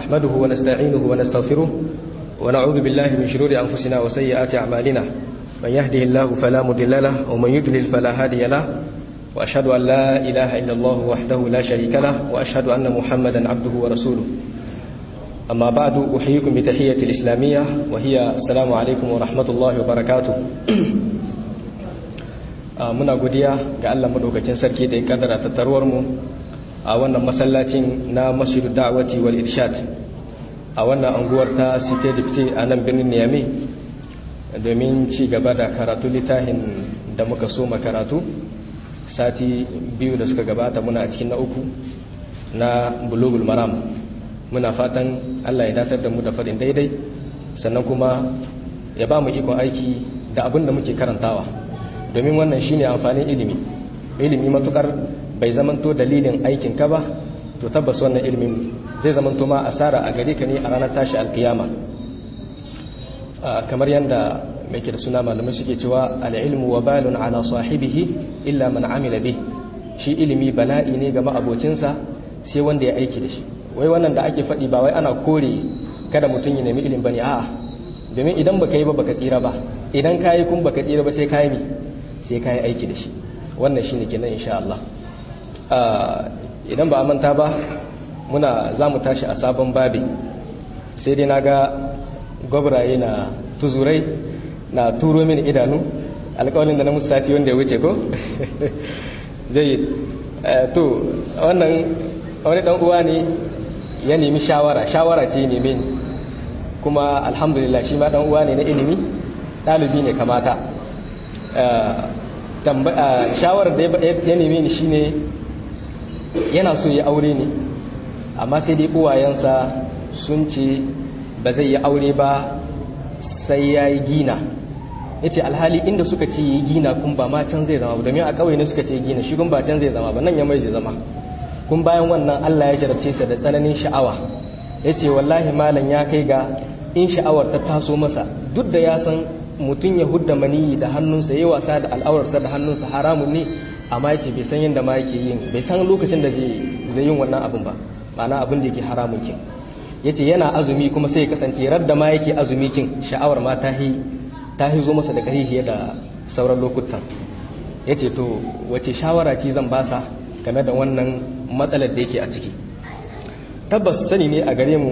نحمده ونستعينه ونستغفره ونعوذ بالله من شرور أنفسنا وسيئات أعمالنا من يهده الله فلا مضل له ومن يضلل فلا هادي له وأشهد أن لا إله إلا الله وحده لا شريك له وأشهد أن محمدا عبده ورسوله أما بعد أحييكم بتحية الإسلامية وهي السلام عليكم ورحمة الله وبركاته muna godiya ga Allah madaukakin sarki da ya kaddara tattaruwar mu a wannan masallacin na masjidu da'wati wal irshad a wannan anguwar ta cité dipte a nan birnin Niamey domin ci gaba da karatu littafin da muka so karatu sati biyu da suka gabata muna a cikin na uku na bulugul maram muna fatan Allah ya datar da mu da faɗin daidai sannan kuma ya ba mu ikon aiki da abin da muke karantawa domin wannan shine amfanin ilimi ilimi matukar bai zamanto dalilin aikin ka ba to tabbas wannan ilimin zai zamanto ma asara a gare ka ne a ranar tashi alkiyama kamar yadda mai da suna malamai suke cewa al'ilmu wa balun ala sahibihi illa man amila bih shi ilimi bala'i ne ga ma'abocinsa sai wanda ya aiki da shi wai wannan da ake faɗi ba wai ana kore kada mutum ya nemi ilim bane a'a domin idan baka yi ba baka tsira ba idan kayi kun baka tsira ba sai kayi mi sai kayi aiki da shi wannan shine kenan insha Allah idan ba a manta ba muna za mu tashi a sabon babi sai dai naga gwabraye na tuzurai na turo mini idanu alƙawalin da na musati wanda ya wuce ko zai to wannan wani dan uwa ne ya nemi shawara shawara ce neme ni kuma alhamdulillah shi ma dan uwa ne na ilimi ɗalibi ne kamata shawarar da ya neme ni shine yana so ya aure ne amma sai dai uwayensa sun ce ba zai yi aure ba sai ya yi gina ya ce alhali inda suka ce yi gina kun ba ma can zai zama ba domin a kawai ne suka ce gina shi kun ba can zai zama ba nan ya mai zai zama kun bayan wannan Allah ya jarabce sa da tsananin sha'awa ya ce wallahi malam ya kai ga in sha'awar ta taso masa duk da ya san mutum ya hudda maniyi da hannunsa ya wasa da al'aurarsa da hannunsa haramun ne amma ya ce bai san yadda ma yake yin bai san lokacin da zai yin wannan abin ba ma'ana abin da yake haramun kin ya ce yana azumi kuma sai ya kasance radda ma yake azumi kin sha'awar ma ta hi zo masa da ƙarihiya da sauran lokutan ya ce to wace shawara ce zan basa game da wannan matsalar da yake a ciki tabbas sani ne a gare mu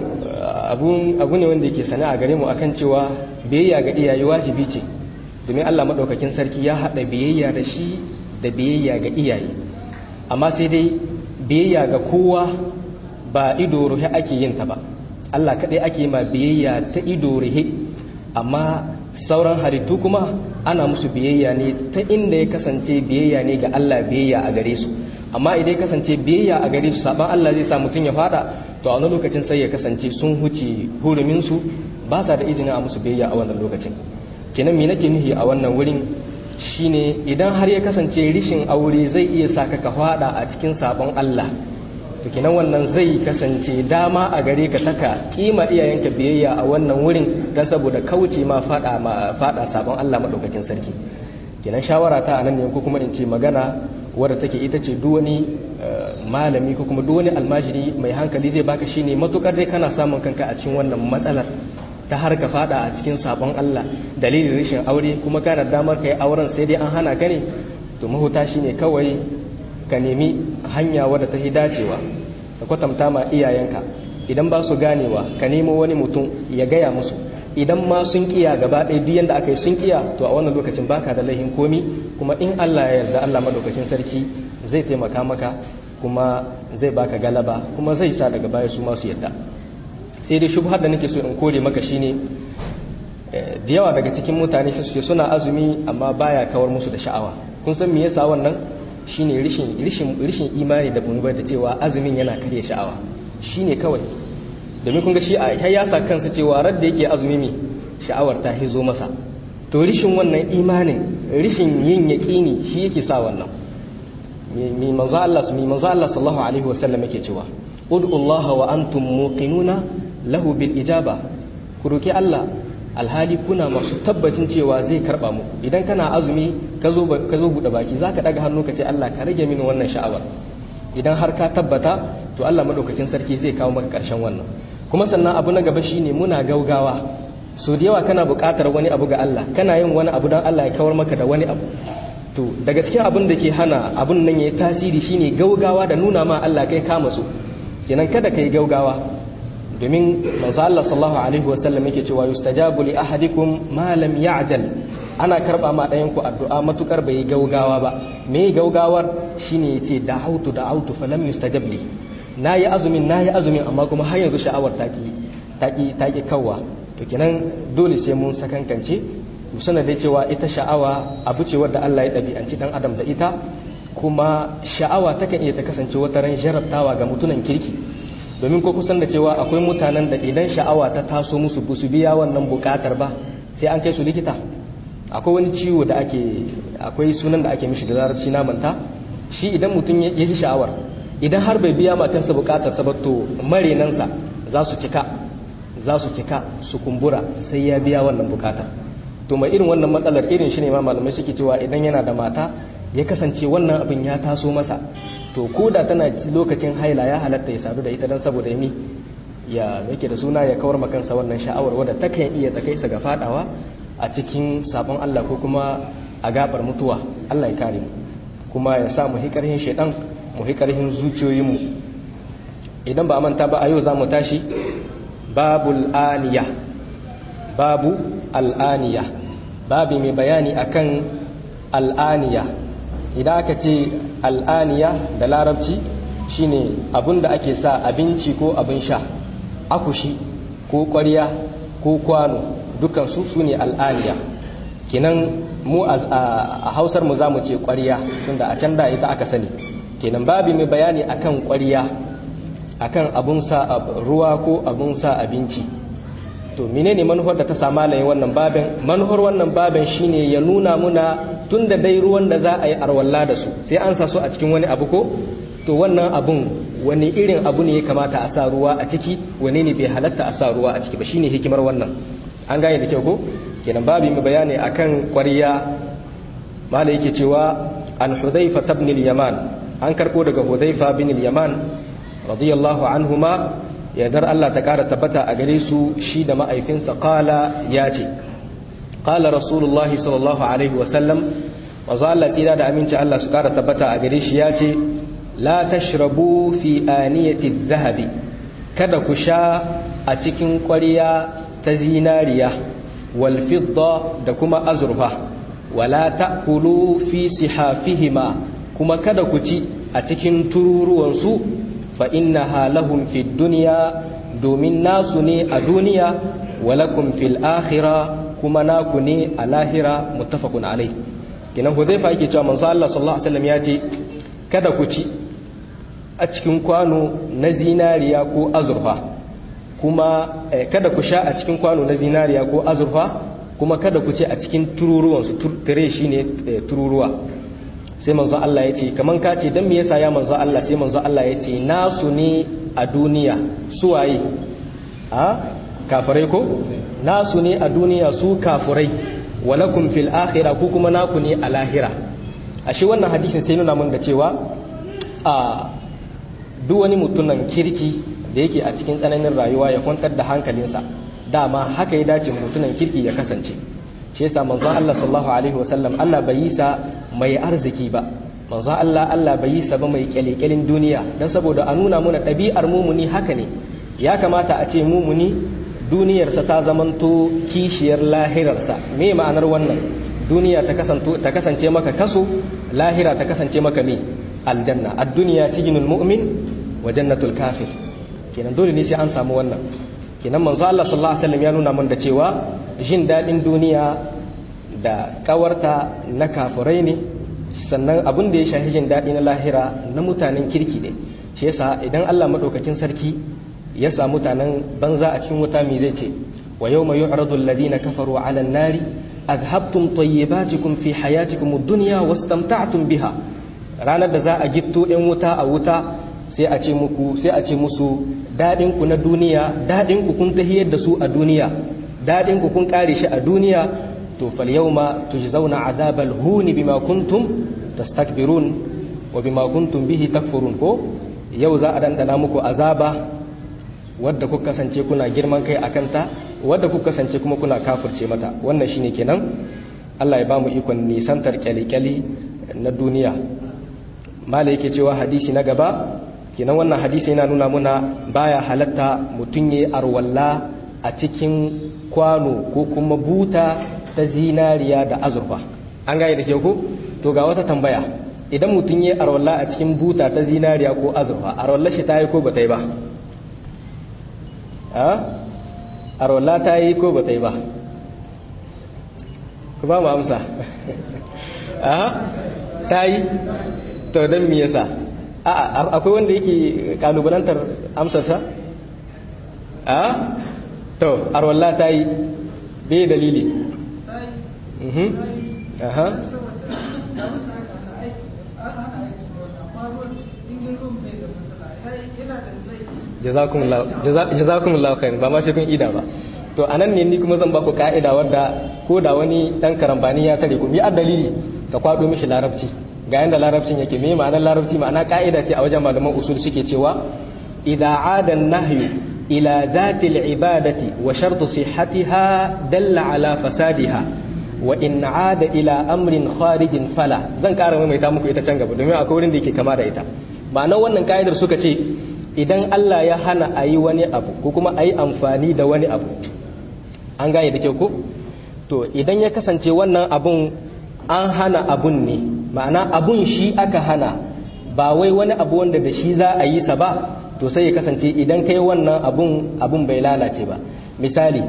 abu ne wanda yake sani a gare mu akan cewa biyayya ga iyaye wajibi ce domin Allah madaukakin sarki ya hada biyayya da shi da biyayya ga iyaye amma sai dai biyayya ga kowa ba ido ruhe ake yin ta ba Allah kadai ake ma biyayya ta ido ruhe amma sauran halittu kuma ana musu biyayya ne ta inda ya kasance biyayya ne ga Allah biyayya a gare su amma idan ya kasance biyayya a gare su saban Allah zai sa mutum ya fada to a wani lokacin sai ya kasance sun huce hurumin su ba sa da izinin a musu biyayya a wannan lokacin kenan me nake nuhi a wannan wurin shine idan har ya kasance rishin aure zai iya sa ka fada a cikin sabon Allah to kenan wannan zai kasance dama a gare ka taka kima iyayenka biyayya a wannan wurin dan saboda kauce ma fada ma fada sabon Allah madaukakin sarki kenan shawara ta anan ne ko kuma in ce magana wadda take ita ce duk wani malami ko kuma duk wani almajiri mai hankali zai baka shine matukar dai kana samun kanka a cikin wannan matsalar ta har ka fada a cikin sabon Allah dalilin rashin aure kuma kana damar kai auren sai dai an hana ka ne to mahuta shine kawai ka nemi hanya wadda ta dacewa ka kwatanta ma iyayenka idan ba su ganewa ka nemo wani mutum ya gaya musu idan ma sun kiya gaba ɗaya duk yanda aka yi sun kiya to a wannan lokacin baka da laihin komi kuma in Allah ya yarda Allah madaukakin sarki zai taimaka maka kuma zai baka galaba kuma zai sa daga baya su ma su yarda sai dai shubhar da nake so in kore maka shine da yawa daga cikin mutane su suna azumi amma baya kawar musu da sha'awa kun san me yasa wannan shine rishin rishin rishin imani da bunbar da cewa azumin yana karya sha'awa shine kawai domin kun ga shi a ya sa kansa cewa radda yake azumi ne sha'awar ta hizo masa to rishin wannan imanin rishin yin yaqini shi yake sa wannan mi manzo Allah mi manzo Allah sallallahu alaihi wasallam yake cewa ud'u Allah wa antum muqinuna lahu bil ijaba ku roki Allah alhali kuna masu tabbacin cewa zai karba muku idan kana azumi ka zo ka zo bude baki zaka daga hannu ka ce Allah ka rage mini wannan sha'awar idan har ka tabbata to Allah madaukakin sarki zai kawo maka karshen wannan kuma sannan abu na gaba shine muna gaugawa so da yawa kana buƙatar wani abu ga Allah kana yin wani abu don Allah ya kawar maka da wani abu to daga cikin abin da ke hana abun nan ya yi tasiri shine gaugawa da nuna ma Allah kai kama su kenan kada kai gaugawa domin manzo Allah sallallahu alaihi wasallam yake cewa yustajabu li ahadikum ma lam ya'jal ana karba ma ɗayan ku addu'a matukar bai gaugawa ba me gaugawar shine yace da'autu da'autu falam yustajab li nayi azumin nayi azumin amma kuma har yanzu sha'awar taki taki taki kawwa to kenan dole sai mun sakankance mu sanar da cewa ita sha'awa abu ce wadda Allah ya ɗabi'anci dan adam da ita kuma sha'awa takan iya ta kasance wata ran jarabtawa ga mutunan kirki domin ko kusan da cewa akwai mutanen da idan sha'awa ta taso musu ba su biya wannan bukatar ba sai an kai su likita akwai wani ciwo da ake akwai sunan da ake mishi da larabci na manta shi idan mutum ya ji sha'awar idan har bai biya matansa bukatar sa ba to marenansa za su cika za su cika su kumbura sai ya biya wannan bukatar to mai irin wannan matsalar irin shi ne ma malamai suke cewa idan yana da mata ya kasance wannan abin ya taso masa to ko da tana lokacin haila ya halatta ya sadu da ita don saboda mi ya yake da suna ya kawar makansa wannan sha'awar wadda takan iya ta kai sa ga fadawa a cikin sabon Allah ko kuma a gabar mutuwa Allah ya kare mu kuma ya sa mu hikarhin shedan mu hikarhin zuciyoyinmu idan ba manta ba a yau za mu tashi babul aniya babu al'aniya babi mai bayani akan al'aniya idan aka ce al'aniya da larabci shine abin da ake sa abinci ko abin sha akushi ko ƙwarya ko kwano dukansu su ne al'aniya kenan mu a hausar mu za mu ce ƙwarya tunda a can da ita aka sani kenan babi mai bayani akan ƙwarya akan abun sa ruwa ko abun sa abinci to menene manufar da ta sama layin wannan babin manufar wannan babin shine ya nuna muna tun da dai ruwan da za a yi arwalla da su sai an sa su a cikin wani abu ko to wannan abun wani irin abu ne ya kamata a sa ruwa a ciki wani ne bai halatta a sa ruwa a ciki ba shine hikimar wannan an gane da kyau ko kenan babu mu bayani akan ƙwariya mala yake cewa an hudhaifa ibn al-yaman an karko daga hudhaifa bin al-yaman radiyallahu anhuma yardar Allah ta ƙara tabbata a gare su shi da ma'aifinsa ƙala ya ce ƙala rasulullahi sallallahu alaihi wasallam wanzu Allah tsira da aminci Allah su ƙara tabbata a gare shi ya ce la tashrabu fi aniyati zahabi kada ku sha a cikin ƙwariya ta zinariya wal fidda da kuma azurfa wala ta'kulu fi sihafihima kuma kada ku ci a cikin tururuwansu fa innaha lahum fid dunya domin nasu ne a duniya walakum fil akhirah kuma naku ne a lahira muttafaqun alai kinan hudhaifa yake cewa manzo Allah sallallahu alaihi wasallam ya ce kada ku ci a cikin kwano na zinariya ko azurfa kuma kada ku sha a cikin kwano na zinariya ko azurfa kuma kada ku ce a cikin tururuwan su tire shine tururuwa sai manzo Allah ya ce kaman ka ce dan me yasa ya manzo Allah sai manzo Allah ya ce nasu ne a duniya su waye a kafirai ko nasu ne a duniya su kafirai walakum fil akhirah ku kuma naku ne a lahira ashe wannan hadisin sai nuna mun da cewa a duk wani mutumin kirki da yake a cikin tsananin rayuwa ya kwantar da hankalinsa dama haka ya dace mutumin kirki ya kasance shi yasa manzo Allah sallallahu alaihi wasallam Allah bai yi sa mai arziki ba manzo Allah Allah bai yi sa ba mai kyalekyalin duniya dan saboda a nuna muna ɗabi'ar mumuni haka ne ya kamata a ce mumuni duniyarsa ta zamanto kishiyar lahirarsa me ma'anar wannan duniya ta kasance ta kasance maka kaso lahira ta kasance maka me aljanna ad-dunya sijnul mu'min wa jannatul kafir kenan dole ne sai an samu wannan kenan manzo Allah sallallahu alaihi wasallam ya nuna mun da cewa jin dadin duniya da kawarta na kafirai ne sannan abin da ya shafi jin dadi na lahira na mutanen kirki ne shi yasa idan Allah madaukakin sarki ya sa mutanen banza a cikin wuta me zai ce wa yawma yu'radu alladhina kafaru 'ala an-nari adhabtum tayyibatikum fi hayatikum ad-dunya wastamta'tum biha ranar da za a gitto ɗan wuta a wuta sai a ce muku sai a ce musu dadin ku na duniya dadin ku kun tahiyar da su a duniya dadin ku kun kare shi a duniya to fal yawma tujzauna azabal huni bima kuntum tastakbirun wa bima kuntum bihi takfurun ko yau za a dandana muku azaba wadda kuka kasance kuna girman kai akan ta wadda kuka kasance kuma kuna kafirce mata wannan shine kenan Allah ya bamu ikon nisantar kyalikyali na duniya mala yake cewa hadisi na gaba kenan wannan hadisi yana nuna muna baya halatta mutum yayi arwalla a cikin kwano ko kuma buta ta zinariya da azurfa an gane da ke ku to ga wata tambaya idan mutum yayi arwalla a cikin buta ta zinariya ko azurfa arwalla shi ta yi ko bata yi ba a arwalla ta yi ko bata yi ba ku ba mu amsa a ta yi to don me yasa akwai wanda yake kalubalantar amsarsa a to arwalla ta yi bai dalili aha jazakumullahu khairan ba ma sai kun ida ba to anan ne ni kuma zan ba ku ka'ida wadda ko da wani dan karambani ya tare ku mi dalili ka kwado mishi larabci ga yanda larabcin yake me ma'anar larabci ma'ana ka'ida ce a wajen malaman usul suke cewa idza ada nahyu ila zati al-ibadati wa shartu sihhatiha dalla ala fasadiha wa in ada ila amrin kharijin fala zan kara maimaita muku ita can gaba domin akwai wurin da yake kama da ita ma'anar wannan ka'idar suka ce idan Allah ya hana a yi wani abu ko kuma a yi amfani da wani abu an gane da kyau ko to idan ya kasance wannan abun an hana abun ne ma'ana abun shi aka hana ba wai wani abu wanda da shi za a yi sa ba to sai ya kasance idan kai wannan abun abun bai lalace ba misali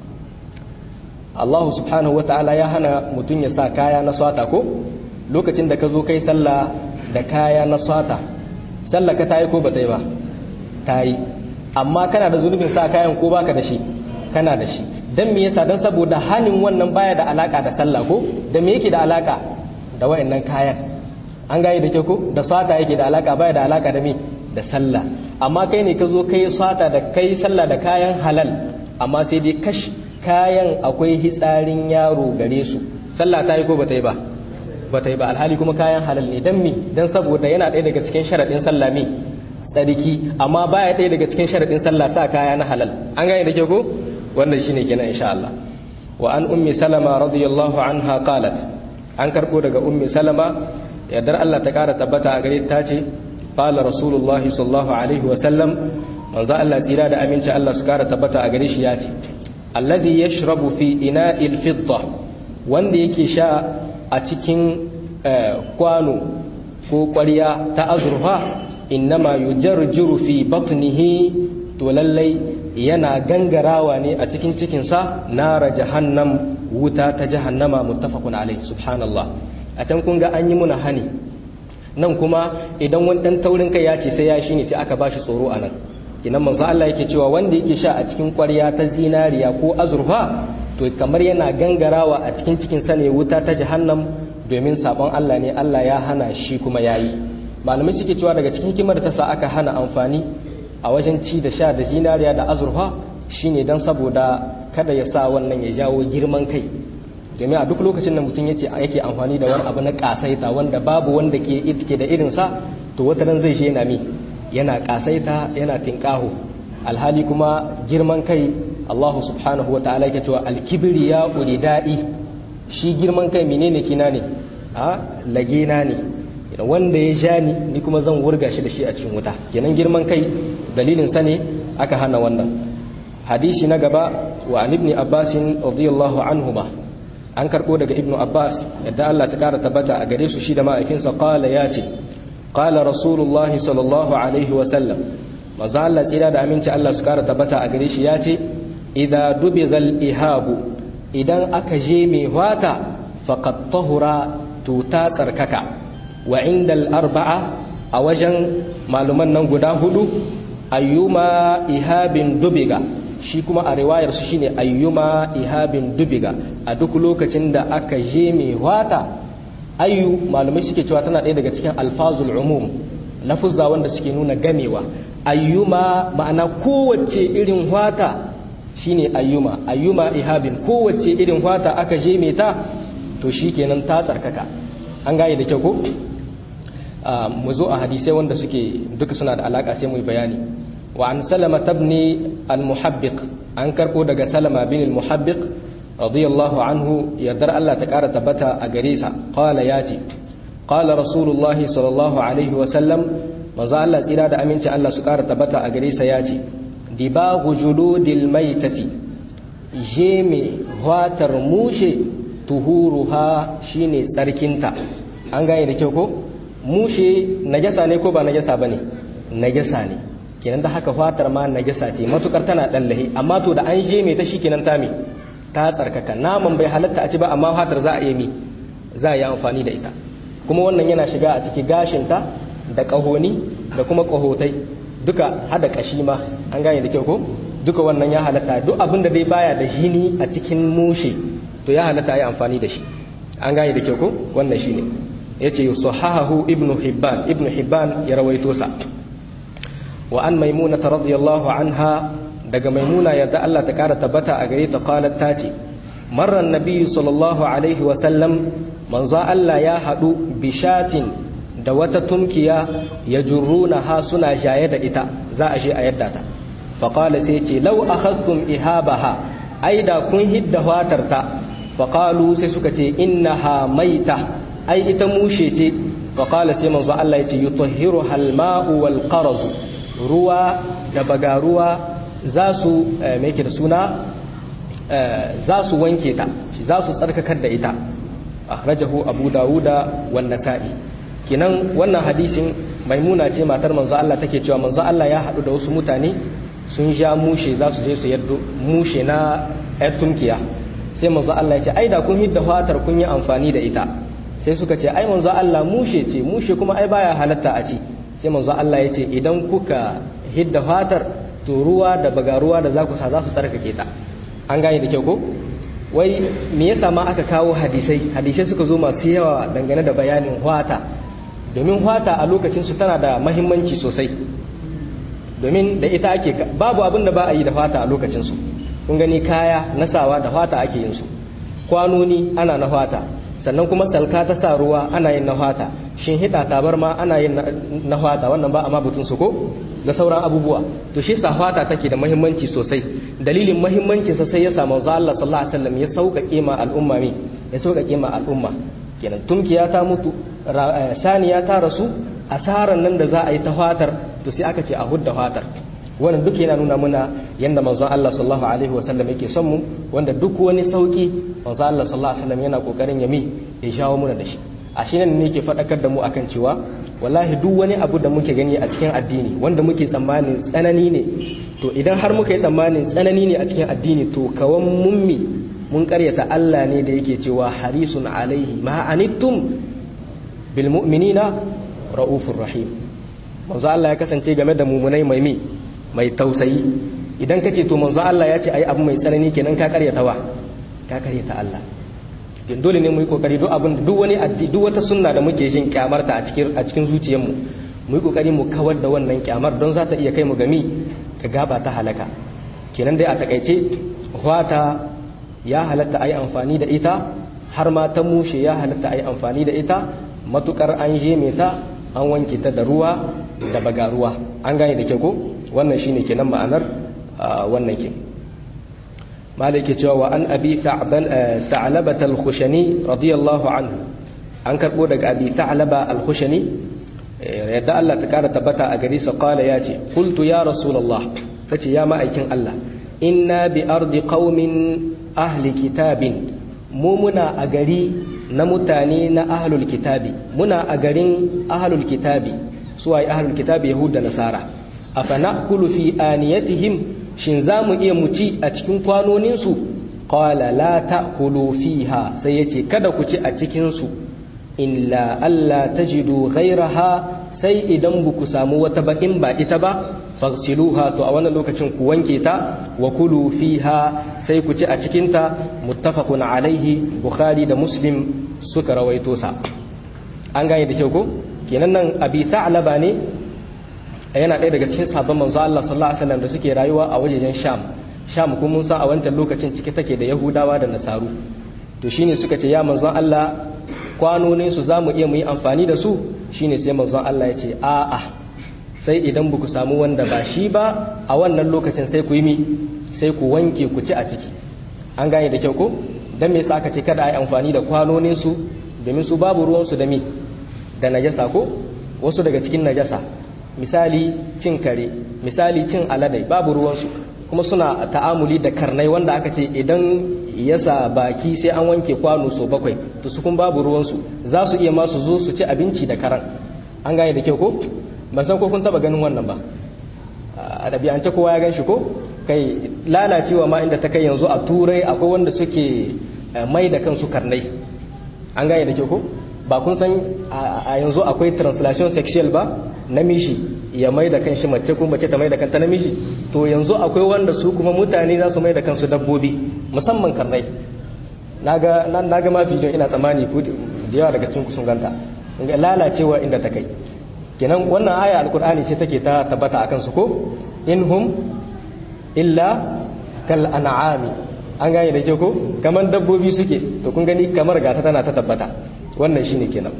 Allah subhanahu wata'ala ya hana mutum ya sa kaya na swata ko lokacin da ka zo kai sallah da kaya na swata sallah ka tayi ko ba ta yi ba ta yi amma kana da zunubin sa kayan ko baka da shi kana da shi dan me yasa dan saboda hanin wannan baya da alaka da sallah ko da me yake da alaka da wayannan kayan an gane da ke ko da sata yake da alaka baya da alaka da me da sallah amma kai ne ka zo kai sata da kai sallah da kayan halal amma sai dai kash kayan akwai hitsarin yaro gare su sallah ta yi ko bata yi ba bata yi ba alhali kuma kayan halal ne dan me dan saboda yana ɗaya daga cikin sharadin sallah me tsarki amma baya ɗaya daga cikin sharadin sallah sa kaya na halal an gane da ke ko wannan shine kenan insha Allah wa an ummi salama radiyallahu anha qalat an karbo daga ummi salama yardar Allah ta kara tabbata a gare ta ce qala rasulullah sallallahu alaihi wa sallam manzo Allah tsira da aminci Allah su kara tabbata a gare shi ya ce alladhi yashrabu fi ina'il fidda wanda yake sha a cikin kwano ko ƙwarya ta azurfa innama yujarjuru fi batnihi to lallai yana gangarawa ne a cikin cikinsa nara jahannam wuta ta jahannama muttafaqun alai subhanallah a can kun ga an yi muna hani nan kuma idan wani dan taurin kai ya ce sai ya shi ne sai aka bashi tsoro a nan kinan manzo Allah yake cewa wanda yake sha a cikin ƙwarya ta zinariya ko azurfa to kamar yana gangarawa a cikin cikin sa ne wuta ta jahannam domin sabon Allah ne Allah ya hana shi kuma yayi malamai suke cewa daga cikin kimar ta sa aka hana amfani a wajen ci da sha da zinariya da azurfa shine dan saboda kada ya sa wannan ya jawo girman kai domin a duk lokacin da mutum yace yake amfani da wani abu na kasaita wanda babu wanda ke ke da irin sa to wata ran zai shi yana mi yana kasaita yana tinkaho alhali kuma girman kai Allah subhanahu wa ta'ala yake cewa alkibriya uridai shi girman kai menene kina ne a lagena ne wanda ya ja ni ni kuma zan wurga shi da shi a cikin wuta kenan girman kai dalilin sa ne aka hana wannan hadisi na gaba wa an ibn abbas radiyallahu anhuma an karbo daga ibnu abbas yadda Allah ta kara tabbata a gare su shi da ma'aikinsa qala ya ce qala rasulullahi sallallahu alaihi wa sallam manzo Allah tsira da aminci Allah su kara tabbata a gare shi ya ce idza dubighal ihabu idan aka je mai wata faqad tahura to ta tsarkaka wa indal arba'a a wajen maluman nan guda hudu ayyuma ihabin dubiga shi kuma a riwayar su shine ayyuma ihabin dubiga a duk lokacin da aka je mai wata ayyu malumai suke cewa tana ɗaya daga cikin alfazul umum lafuzza wanda suke nuna gamewa ayyuma ma'ana kowace irin wata shine ayyuma ayyuma ihabin kowace irin wata aka je mai ta to shikenan ta tsarkaka an gane da kyau ko mu zo a hadisai wanda suke duka suna da alaka sai mu yi bayani wa an salama tabni al-muhabbiq an karɓo daga salama bin al-muhabbiq radiyallahu anhu yardar Allah ta ƙara tabbata a gare sa qala yace qala rasulullahi sallallahu alaihi wa sallam manzo Allah tsira da aminci Allah su ƙara tabbata a gare sa yace dibagu juludil maitati jeme watar mushe tuhuruha shine tsarkinta an gane da kyau ko mushe najasa ne ko ba najasa bane najasa ne kenan da haka fatar ma najasa ce matukar tana dallahi amma to da an jeme ta shikenan ta me ta tsarkaka naman bai halatta a ci ba amma fatar za a yi mi za a yi amfani da ita kuma wannan yana shiga a ciki gashinta da ƙahoni da kuma ƙahotai duka hada ƙashi ma an gane da kyau ko duka wannan ya halatta duk abin da dai baya da jini a cikin mushe to ya halatta yi amfani da shi an gane da kyau ko wannan shine yace sahahahu ibnu hibban ibnu hibban ya rawaito sa wa an maimuna radiyallahu anha daga maimuna yadda Allah ta kara tabbata a gare ta qalat tace marra annabi sallallahu alaihi wa sallam manzo Allah ya hadu bishatin da wata tumkiya ya jurruna ha suna shaye da ita za a je a yadda ta faƙala sai ce lau a haskun ihabaha ai da kun hidda fatarta faƙalu sai suka ce inna ha maita ai ita mushe ce faƙala sai manzo Allah ya ce yutahhiru halma'u wal qarazu ruwa da bagaruwa za su me da suna za su wanke ta za su tsarkakar da ita akhrajahu abu dawuda wan nasa'i kinan wannan hadisin maimuna ce matar manzo Allah take cewa manzo Allah ya haɗu da wasu mutane sun sha mushe za su je su yaddo mushe na yar tunkiya sai manzo Allah ya ce ai da kun hidda fatar kun yi amfani da ita sai suka ce ai manzo Allah mushe ce mushe kuma ai baya halatta a ci sai manzo Allah ya ce idan kuka hidda fatar to ruwa da bagaruwa da za ku sa za su tsarkake ta an gane da kyau ko wai me yasa ma aka kawo hadisai hadisai suka zo masu yawa dangane da bayanin hwata domin hwata a lokacin su tana da mahimmanci sosai domin da ita ake babu abin da ba a yi da fata a lokacin su kun gani kaya na sawa da fata ake yin su kwanoni ana na fata sannan kuma salka ta sa ruwa ana yin na fata shin hida tabarma ana yin na fata wannan ba a mabutun su ko da sauran abubuwa to shi sa fata take da muhimmanci sosai dalilin muhimmancin sa sai ya samu manzo Allah sallallahu alaihi wasallam ya sauƙaƙe ma al'umma ne ya sauƙaƙe ma al'umma kenan tunkiya ta mutu saniya ta rasu asaran nan da za a yi ta fatar to sai aka ce a hudda fatar wannan duk yana nuna muna yanda manzon Allah sallallahu alaihi wasallam yake son mu wanda duk wani sauki manzon Allah sallallahu alaihi wasallam yana kokarin ya mi ya shawo muna da shi a shi nan ne yake faɗakar da mu akan cewa wallahi duk wani abu da muke gani a cikin addini wanda muke tsammanin tsanani ne to idan har muka yi tsammanin tsanani ne a cikin addini to kawan mummi mun karyata Allah ne da yake cewa harisun alaihi ma anittum bil mu'minina raufur rahim manzo Allah ya kasance game da mumunai mai mi mai tausayi idan kace to manzo Allah ya ce ai abu mai tsanani kenan ka karyata wa ka karyata Allah dole ne mu yi kokari duk abin duk wani duk wata sunna da muke jin kyamarta a cikin a cikin zuciyarmu mu yi kokari mu kawar da wannan kyamar don za ta iya kai mu gami ka gaba ta halaka kenan dai a takaice hwata ya halatta ai amfani da ita har ma ta mushe ya halatta ai amfani da ita matukar an je mai ta an wanke ta da ruwa da baga ruwa an gane da ke ko wannan shine kenan ma'anar wannan ke malike cewa wa an abi ta'labata al-khushani radiyallahu anhu an karbo daga abi ta'laba al-khushani yadda Allah ta kara tabbata a gari sa qala yace qultu ya rasulullah tace ya ma'aikin Allah inna bi ardi qaumin ahli kitabin mu muna a gari na mutane na ahlul kitabi muna a garin ahlul kitabi suwaye ahlul kitabi yahud da nasara afa na'kulu fi aniyatihim shin zamu iya muci a cikin kwanonin su qala la ta'kulu fiha sai yace kada ku ci a cikin su illa alla tajidu ghayraha sai idan buku samu wata bakin ba ita ba faghsiluha to a wannan lokacin ku wanke ta wa kulu fiha sai ku ci a cikin ta muttafaqun alaihi bukhari da muslim suka rawaito sa an gane da kyau ko kenan nan abi ta'laba ne yana ɗaya daga cikin sabon manzo Allah sallallahu alaihi wasallam da suke rayuwa a wajejen sham sham kuma mun san a wancan lokacin cike take da yahudawa da nasaru to shine suka ce ya manzon Allah kwanonin su zamu iya mu yi amfani da su shine sai manzon Allah ya ce a'a sai idan ku samu wanda ba shi ba a wannan lokacin sai ku yi mi sai ku wanke ku ci a ciki an gane da kyau ko dan me yasa aka ce kada a yi amfani da kwanonin su domin su babu ruwan su da mi da najasa ko wasu daga cikin najasa misali cin kare misali cin aladai babu ruwan su kuma suna ta'amuli da karnai wanda aka ce idan yasa baki sai an wanke kwano so bakwai to su kun babu ruwan su za su iya masu zo su ci abinci da karan an gane da kyau ko ban san ko kun taba ganin wannan ba a ɗabi'ance kowa ya gan shi ko kai lalacewa ma inda ta kai yanzu a turai akwai wanda suke mai da kansu karnai an gane da kyau ko ba kun san a yanzu akwai translation sexual ba namiji ya mai da kanshi mace ko mace ta mai da kanta namiji to yanzu akwai wanda su kuma mutane za su mai da kansu dabbobi musamman karnai na ga ma bidiyon ina tsammani da yawa daga cikin sun ganta lalacewa inda ta kai kenan wannan aya alkur'ani ce take ta tabbata akan su ko inhum illa kal an'ami an gane da ke ko kamar dabbobi suke to kun gani kamar gata tana ta tabbata wannan shine kenan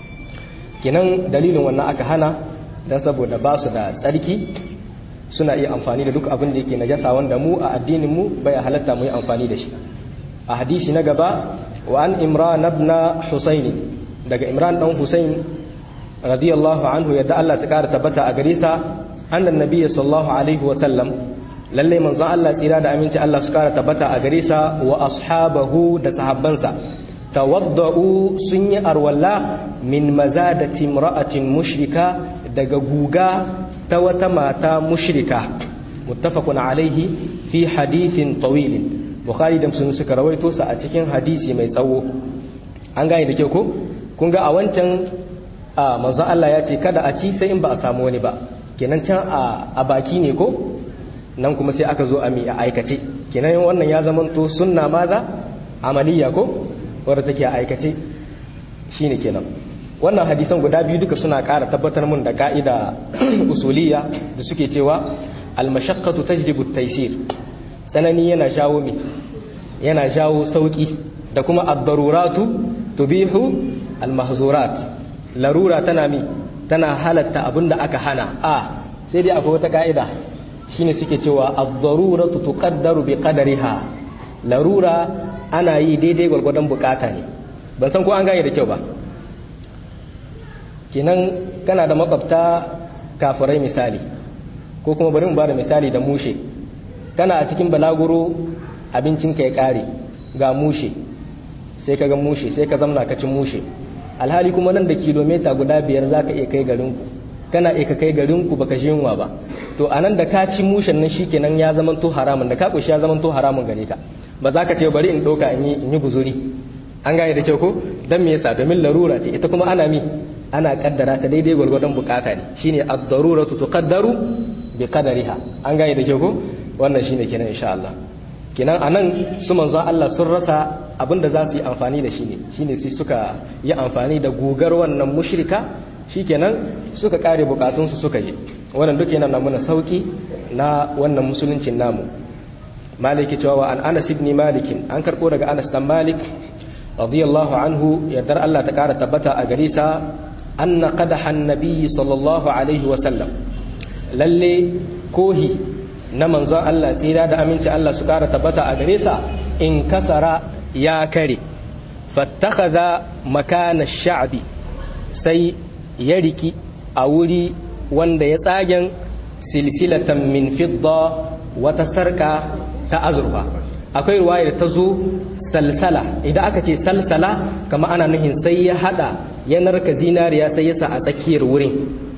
kenan dalilin wannan aka hana dan saboda ba su da tsarki suna iya amfani da duk abin da yake najasa wanda mu a addinin mu bai halatta mu yi amfani da shi a hadisi na gaba wa an imran ibn husayn daga imran dan husayn radiyallahu anhu yadda Allah ta kara tabbata a gare sa annan nabiyyi sallallahu alaihi wa sallam lalle manzon Allah tsira da aminci Allah su kara tabbata a gare sa wa ashabahu da sahabbansa tawadda'u sun yi arwalla min mazadati imra'atin mushrika daga guga ta wata mata mushrika muttafaqun alaihi fi hadithin tawilin bukhari da muslim suka rawaito sa a cikin hadisi mai tsawo an gane da kyau ko kun ga a wancan manzon Allah ya ce kada a ci sai in ba a samu wani ba kenan can a baki ne ko nan kuma sai aka zo a mi a aikace kenan wannan ya zamanto sunna maza amaliya ko wadda take a aikace shine kenan wannan hadisan guda biyu duka suna ƙara tabbatar mun da ka'ida usuliya da suke cewa al-mashaqqatu tajlibu at-taysir tsanani yana jawo mi yana jawo sauki da kuma ad-daruratu tubihu al-mahzurat larura tana mi tana halatta abinda aka hana a sai dai akwai wata ka'ida shine suke cewa ad-daruratu tuqaddaru bi qadariha larura ana yi daidai gwargwadon bukata ne ban san ko an gane da kyau ba kenan kana da makwabta kafirai misali ko kuma bari mu ba da misali da mushe kana a cikin balaguro abincinka ya kare ga mushe sai ka ga mushe sai ka zamna ka ci mushe alhali kuma nan da kilomita guda biyar za ka iya kai garinku kana iya kai garinku baka shi yunwa ba to a nan da ka ci mushen nan shikenan ya zama to haramun da ka kushi ya zama to haramun gare ka ba za ka ce bari in ɗauka in yi guzuri an gane da kyau ko don me yasa domin larura ce ita kuma ana mi ana kaddara ta daidai gwargwadon bukata ne shine ad-daruratu tuqaddaru bi qadariha an gane da kyau ko wannan shine kenan insha Allah kenan anan su manzon Allah sun rasa abinda za su yi amfani da shi ne shine sai suka yi amfani da gugar wannan mushrika shikenan suka kare bukatunsu suka je wannan duk yana nuna sauki na wannan musuluncin namu maliki cewa an Anas ibn Malik an karbo daga Anas dan Malik radiyallahu anhu yardar Allah ta kara tabbata a gare sa anna qadaha annabi sallallahu alaihi wa sallam lalle kohi na manzon Allah tsira da aminci Allah su kara tabbata a gare sa in kasara ya kare fattakhadha makana sha'bi sai ya riki a wuri wanda ya tsagen silsilatan min fidda wata sarka ta azurfa akwai ruwaya da ta zo salsala idan aka ce salsala kama ana nuhin sai ya hada ya narka zinariya sai ya sa a tsakiyar wurin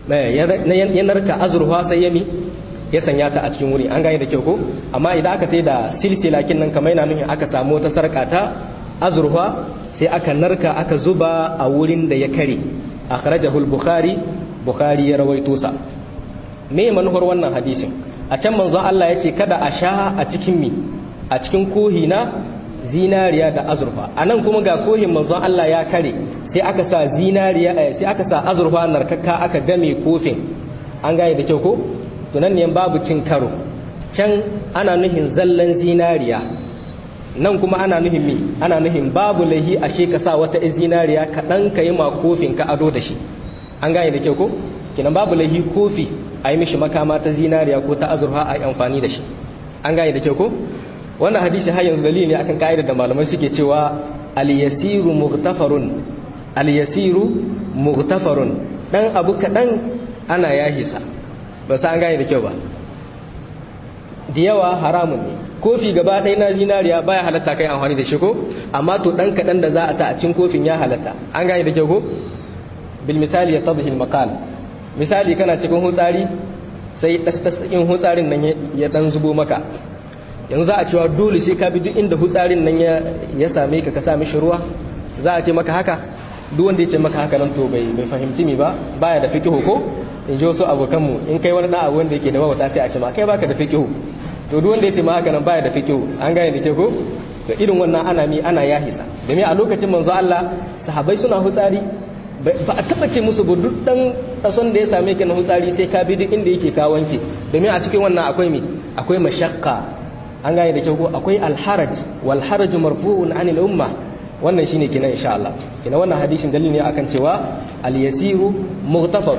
ya narka azurfa sai ya mi ya sanya ta a cikin wuri an gane da kyau ko amma idan aka tai da silsila kin nan kamar yana nuhin aka samu wata sarka ta azurfa sai aka narka aka zuba a wurin da ya kare akhrajahu al-bukhari bukhari ya rawaito sa me manufar wannan hadisin a can manzon Allah ya ce kada a sha a cikin mi a cikin kohi na zinariya da azurfa a nan kuma ga kohin manzon Allah ya kare sai aka sa zinariya sai aka sa azurfa narkaka aka game kofin an gane da kyau ko tunan ne babu cin karo can ana nuhin zallan zinariya nan kuma ana nuhin mi ana nuhin babu lahi ashe ka sa wata zinariya kaɗan ka yi ma kofin ka ado da shi an gane da kyau ko kinan babu lahi kofi a yi mishi makama ta zinariya ko ta azurfa a yi amfani da shi an gane da kyau ko wannan hadisi har yanzu dalili ne akan ka'idar da malamai suke cewa al-yasiru mughtafarun al-yasiru mughtafarun dan abu kadan ana yahisa ba sa an gane da kyau ba da yawa haramun ne kofi gaba ɗaya na zinariya baya halatta kai amfani da shi ko amma to dan kadan da za a sa a cikin kofin ya halatta an gane da kyau ko bil misali yatadhi al maqal misali kana cikin hutsari sai ɗasɗasɗin hutsarin nan ya ɗan zubo maka yanzu za a cewa dole sai ka bi duk inda hutsarin nan ya same ka ka sami shi ruwa za a ce maka haka duk wanda ya ce maka haka nan to bai fahimci mi ba baya da fikihu ko in ji wasu abokanmu in kai wani ɗan abu wanda yake da mawata sai a ce ma kai baka da fikihu to duk wanda ya ce ma haka nan baya da fikihu an gane da ke ko to irin wannan ana mi ana yahisa domin a lokacin manzo Allah sahabbai suna hutsari ba a taba ce musu ba duk dan tason da ya same ka na hutsari sai ka bi duk inda yake ka wanke domin a cikin wannan akwai mi akwai mashakka an gane da kyau ko akwai alharaj wal haraju marfu'un anil umma wannan shine kina insha Allah kina wannan hadisin dalili ne akan cewa al yasiru mughtafar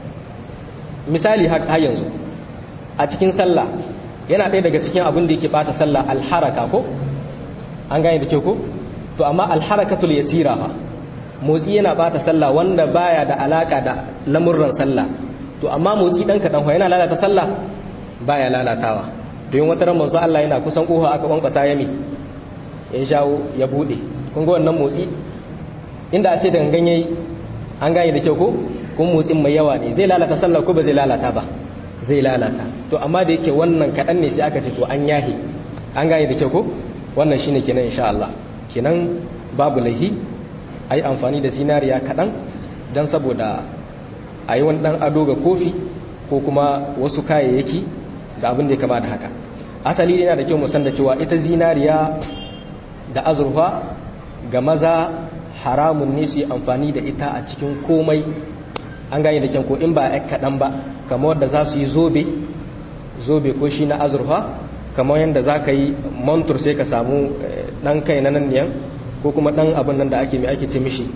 misali har yanzu a cikin sallah yana ɗaya daga cikin abin da yake bata sallah al haraka ko an gane da kyau ko to amma al harakatul yasira fa motsi yana bata sallah wanda baya da alaka da lamurran sallah to amma motsi dan kadan ho yana lalata sallah baya lalatawa don wata ran manzo Allah yana kusan kofa aka kwankasa yami ya jawo ya bude kun ga wannan motsi inda a ce da gangan yayi an gane da kyau ko kun motsin mai yawa ne zai lalata sallah ko ba zai lalata ba zai lalata to amma da yake wannan kadan ne sai aka ce to an yahi an gane da kyau ko wannan shine kenan insha Allah kenan babu lahi a yi amfani da zinariya kaɗan don saboda a yi wani ɗan ado ga kofi ko kuma wasu kayayyaki da abin da ya kama da haka asali yana da kyau musan da cewa ita zinariya da azurfa ga maza haramun ne su yi amfani da ita a cikin komai an gane da kyan ko in ba a kaɗan ba kamar wadda za su yi zobe zobe ko shi na azurfa kamar yadda za ka yi mantur sai ka samu ɗan kai na nan niyan ko kuma dan abin nan da ake mai ake ce mishi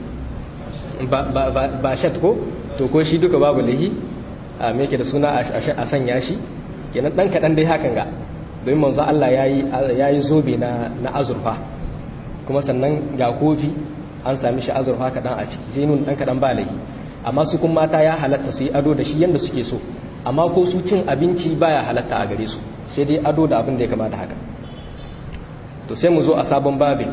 ba shat ko to ko shi duka babu lahi a me yake da suna a sanya shi kenan dan kadan dai hakan ga domin manzo Allah yayi yayi zobe na na azurfa kuma sannan ga kofi an sami shi azurfa kadan a ciki sai nun dan kadan ba lahi amma su kun mata ya halatta su yi ado da shi yanda suke so amma ko su cin abinci baya halatta a gare su sai dai ado da abin da ya kamata haka to sai mu zo a sabon babin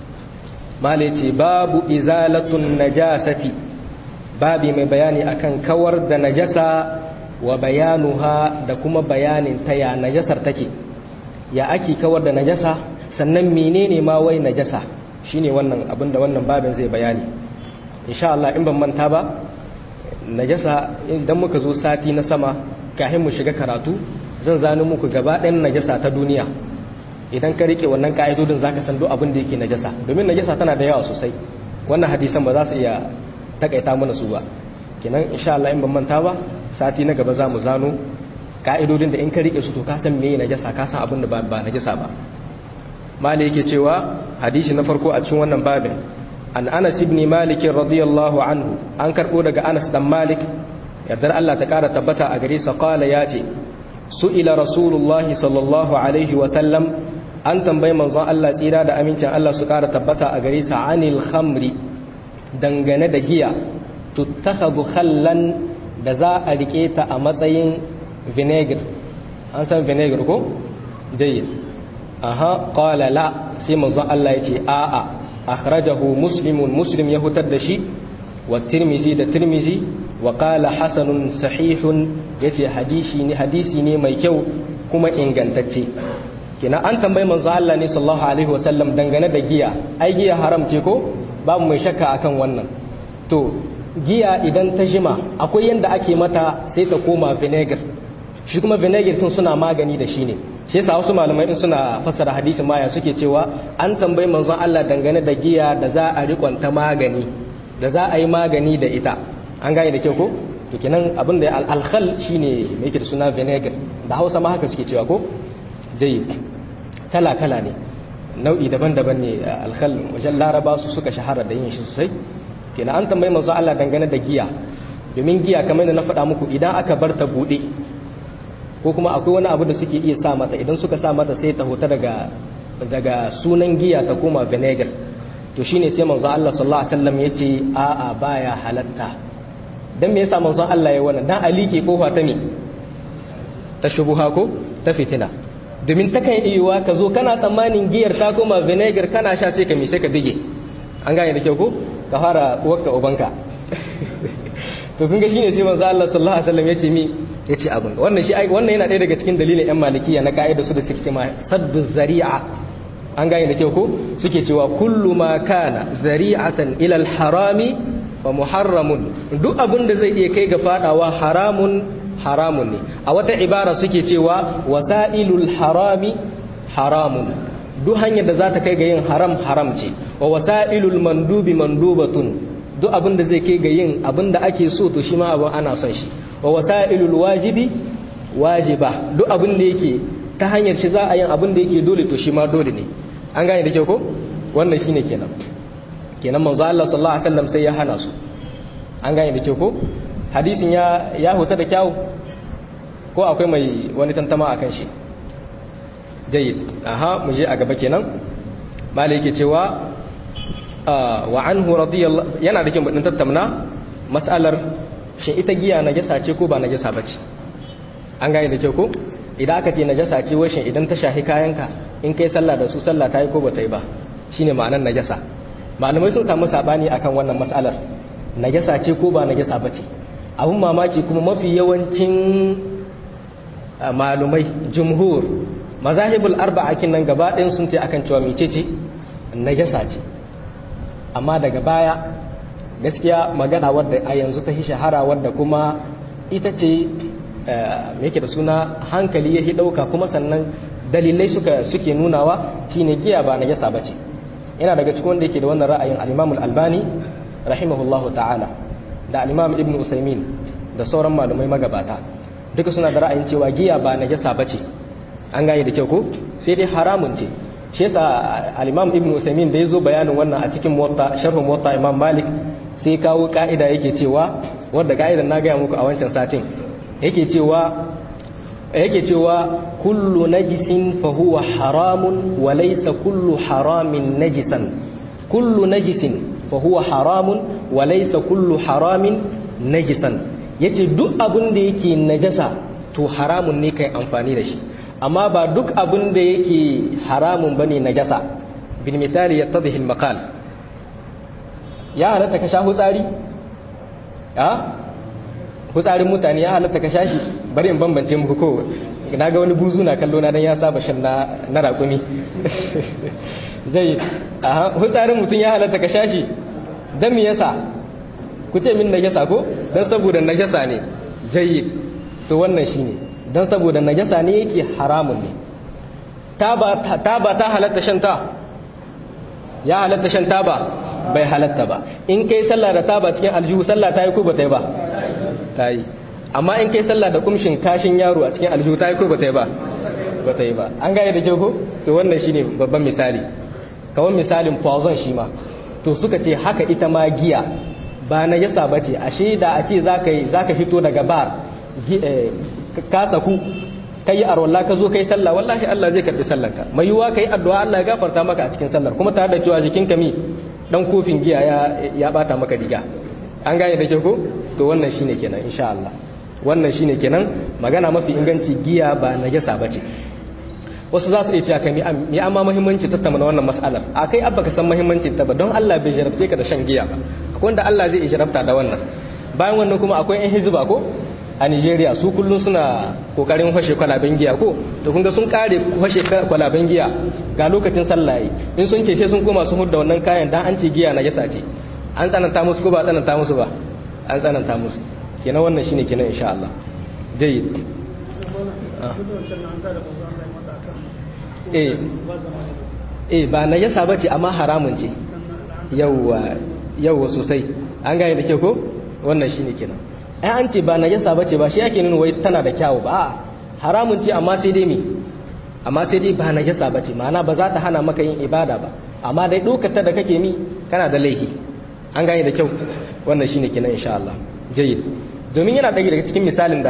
mala ce babu izalatun najasati babi mai bayani akan kawar da najasa wa bayanuha da kuma bayanin ta ya najasar take ya ake kawar da najasa sannan menene ma wai najasa shine wannan abinda wannan babin zai bayani insha Allah in ban manta ba najasa idan muka zo sati na sama kafin mu shiga karatu zan zano muku gaba ɗayan najasa ta duniya idan ka rike wannan ka'idodin zaka san duk abin da yake najasa domin najasa tana da yawa sosai wannan hadisan ba za su iya takaita mana su ba kenan insha Allah in ban manta ba sati na gaba za mu zano ka'idodin da in ka rike su to ka san meye najasa ka san abin da ba ba najasa ba mali yake cewa hadisi na farko a cikin wannan babin an Anas ibn Malik radiyallahu anhu an karbo daga Anas dan Malik yardar Allah ta kara tabbata a gare sa qala yace su'ila rasulullahi sallallahu alaihi wa sallam an tambayi manzon Allah tsira da amincin Allah su kara tabbata a gare sa anil khamri dangane da giya tuttakhadhu khallan da za a rike ta a matsayin vinegar an san vinegar ko jayyid aha qala la sai manzon Allah yace a a akhrajahu muslimun muslim ya hutar da shi wa tirmizi da tirmizi wa qala hasanun sahihun yace hadisi ne hadisi ne mai kyau kuma ingantacce kina an tambayi manzo Allah ne sallallahu alaihi wasallam dangane da giya ai giya haram ce ko babu mai shakka akan wannan to giya idan ta jima akwai yanda ake mata sai ta koma vinegar shi kuma vinegar tun suna magani da shi ne shi yasa wasu malamai in suna fassara hadisin maya suke cewa an tambayi manzon Allah dangane da giya da za a rikonta magani da za a yi magani da ita an gane da kyau ko to kenan abin da al-khal shine me yake da suna vinegar da Hausa ma haka suke cewa ko jayyid kala kala ne nau'i daban-daban ne al-khal wajen laraba su suka shahara da yin shi sosai kenan an tambayi manzo Allah dangane da giya domin giya kamar da na faɗa muku idan aka bar ta bude ko kuma akwai wani abu da suke iya sa mata idan suka sa mata sai ta hota daga daga sunan giya ta koma vinegar to shine sai manzo Allah sallallahu alaihi wasallam yace a a baya halatta dan me yasa manzo Allah ya wannan dan alike kofa ta me ta shubuha ko ta fitina domin takan iya ka zo kana tsammanin giyar ta koma vinegar kana sha sai ka mi sai ka dige an gane da kyau ko ka fara uwarka ubanka to kun ga shine sai manzo Allah sallallahu alaihi wasallam yace mi yace abin wannan shi wannan yana ɗaya daga cikin dalilin ƴan malikiya na ka'ida su da suke cewa saddu zari'a an gane da kyau ko suke cewa kullu ma kana zari'atan ila al-harami fa muharramun duk abin da zai iya kai ga fadawa haramun haramun ne a wata ibara suke cewa wasailul harami haramun duk hanyar da za ta kai ga yin haram haram ce wa wasailul mandubi mandubatun duk abin da zai kai ga yin abin da ake so to shi ma abin ana son shi wa wasailul wajibi wajiba duk abin da yake ta hanyar shi za a yin abin da yake dole to shi ma dole ne an gane da kyau ko wannan shine kenan kenan manzo Allah sallallahu alaihi wasallam sai ya hana su an gane da kyau ko hadisin ya ya huta da kyau ko akwai mai wani tantama akan shi jayyid aha mu je a gaba kenan malai yake cewa wa anhu radiyallahu yana da kyau mu tattauna mas'alar shin ita giya najasa ce ko ba najasa bace an gane da kyau ko idan aka ce najasa ce wai shin idan ta shahi kayanka in kai sallah da su sallah ta yi ko ba ta yi ba shine ma'anar najasa malamai sun samu sabani akan wannan mas'alar najasa ce ko ba najasa bace abun mamaki kuma mafi yawancin malumai jumhur mazahibul arba'a nan gaba ɗayan sun ce akan cewa mecece najasa ce amma daga baya gaskiya magana wadda a yanzu ta shahara wadda kuma ita ce yake da suna hankali ya ɗauka kuma sannan dalilai suka suke nunawa shine giya ba najasa bace yana daga cikin wanda yake da wannan ra'ayin al-Imam al-Albani rahimahullahu ta'ala da al-Imam Ibn Usaymin da sauran malumai magabata duka suna da ra'ayin cewa giya ba najasa bace an gane da kyau ko sai dai haramun ce shi yasa al-Imam Ibn Usaymin da yazo bayanin wannan a cikin Muwatta sharh Muwatta Imam Malik sai kawo ka'ida yake cewa wanda ka'idan na ga muku a wancan satin yake cewa yake cewa kullu najisin fa huwa haramun wa laysa kullu haramin najisan kullu najisin fa huwa haramun wa laysa kullu haramin najisan yace duk abin da yake najasa to haramun ne kai amfani da shi amma ba duk abin da yake haramun bane najasa bil misali yattadhi al maqal ya halatta ka sha hutsari a hutsarin mutane ya halatta ka sha shi bari in bambance muku ko na ga wani buzu na kallo na dan ya saba shan na na raƙumi zai aha hutsarin mutum ya halatta ka sha shi dan me yasa ku ce min najasa ko dan saboda najasa ne jayyid to wannan shine dan saboda najasa ne yake haramun ne taba taba ta halatta shan ta ya halatta shan taba bai halatta ba in kai sallah da taba cikin aljihu sallah ta yi ko ba ta yi ba ta yi amma in kai sallah da kumshin kashin yaro a cikin aljihu ta yi ko ba ta yi ba ba ta yi ba an gane da ko to wannan shine babban misali kawai misalin poison shi ma to suka ce haka ita ma giya ba na yasa ba ce ashe da a ce za ka fito daga bar ka saku ka yi arwallah ka zo ka yi sallah wallahi Allah zai karɓi sallanka mai yiwuwa ka yi addu'a Allah ya gafarta maka a cikin sallar kuma tare da cewa jikinka mi dan kofin giya ya bata maka riga an gane da ke ko to wannan shine kenan insha Allah wannan shine kenan magana mafi inganci giya ba najasa bace wasu za su iya cewa kai mi amma muhimmanci tattauna wannan mas'alar a kai abba ka san muhimmancin ta ba don Allah bai jarabce ka da shan giya ba akwai wanda Allah zai jarabta da wannan bayan wannan kuma akwai yan hizba ko a Nigeria su kullum suna kokarin fashe kwalaben giya ko to kun ga sun kare fashe kwalaben giya ga lokacin sallah in sun ce sai sun koma su hudda wannan kayan dan an ce giya na yasa ce an tsananta musu ko ba tsananta musu ba an tsananta musu kenan wannan shine kenan insha Allah jayyid eh eh ba na yasa bace amma haramun ce yawwa yawwa sosai an gane da ke ko wannan shine kenan ai an ce ba na yasa bace ba shi yake nuna wai tana da kyawu ba haramun ce amma sai dai me amma sai dai ba na yasa bace ma'ana ba za ta hana maka yin ibada ba amma dai dokata da kake mi kana da laifi an gane da kyau wannan shine kenan insha Allah jayyid domin yana daga daga cikin misalin da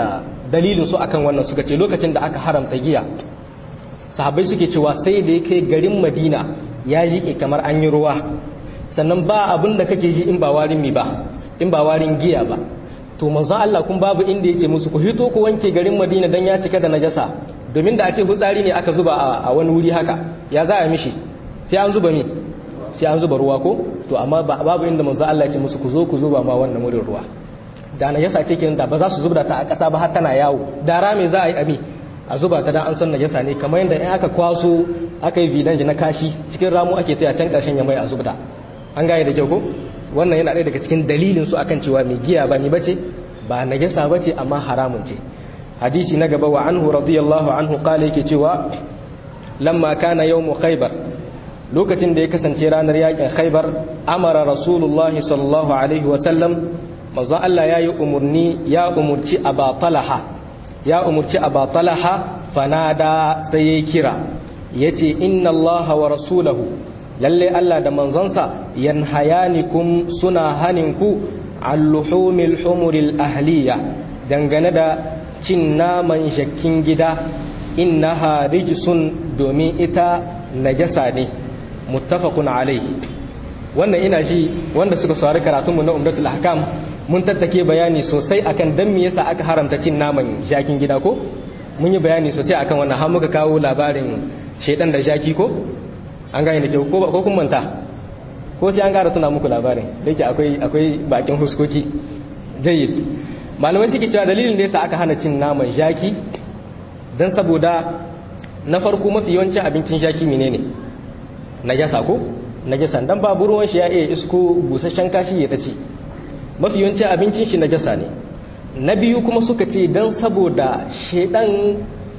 dalilin su akan wannan suka ce lokacin da aka haramta giya sahabbai suke cewa sai da ya kai garin madina ya jike kamar an yi ruwa sannan ba abin da kake ji in ba warin mi ba in ba warin giya ba to manzo Allah kun babu inda yake musu ku hito ku wanke garin madina dan ya cika da najasa domin da a ce hutsari ne aka zuba a wani wuri haka ya za a mishi sai an zuba mi sai an zuba ruwa ko to amma babu inda manzo Allah ya ce musu ku zo ku zuba ma wannan wurin ruwa da najasa ce kenan da ba za su zubda ta a ƙasa ba har tana yawo da rame za a yi abi a zuba ta dan an san najasa ne kamar yadda in aka kwaso aka yi vidanji na kashi cikin ramu ake taya can ƙarshen ya mai a zubda an gane da kyau ko wannan yana ɗaya daga cikin dalilin su akan cewa mai giya ba ni bace ba najasa bace amma haramun ce hadisi na gaba wa anhu radiyallahu anhu qala yake cewa lamma kana yawmu khaybar lokacin da ya kasance ranar yakin khaybar amara rasulullahi sallallahu alaihi wa sallam manzo Allah ya yi umurni ya umurci aba talaha ya umurci aba talaha fanada sai ya kira yace inna allaha wa rasulahu lalle Allah da manzonsa yanhayanikum suna haninku alluhumil humuril ahliya dangane da cin naman jakkin gida innaha rijsun domin ita najasa ne muttafaqun alaihi wannan ina ji wanda suka saurari karatunmu na umdatul ahkam mun tattake bayani sosai akan dan me yasa aka haramta cin naman jakin gida ko mun yi bayani sosai akan wannan har muka kawo labarin shedan da jaki ko an gane da kyau ko kun manta ko sai an gara tuna muku labarin da yake akwai akwai bakin huskoki jayyid malamai suke cewa dalilin da yasa aka hana cin naman jaki dan saboda na farko mafi yawancin abincin jaki menene najasa ko najasa dan babu ruwan shi ya iya isko busasshen kashi ya tace mafi yawancin abincin shi najasa ne na biyu kuma suka ce dan saboda shedan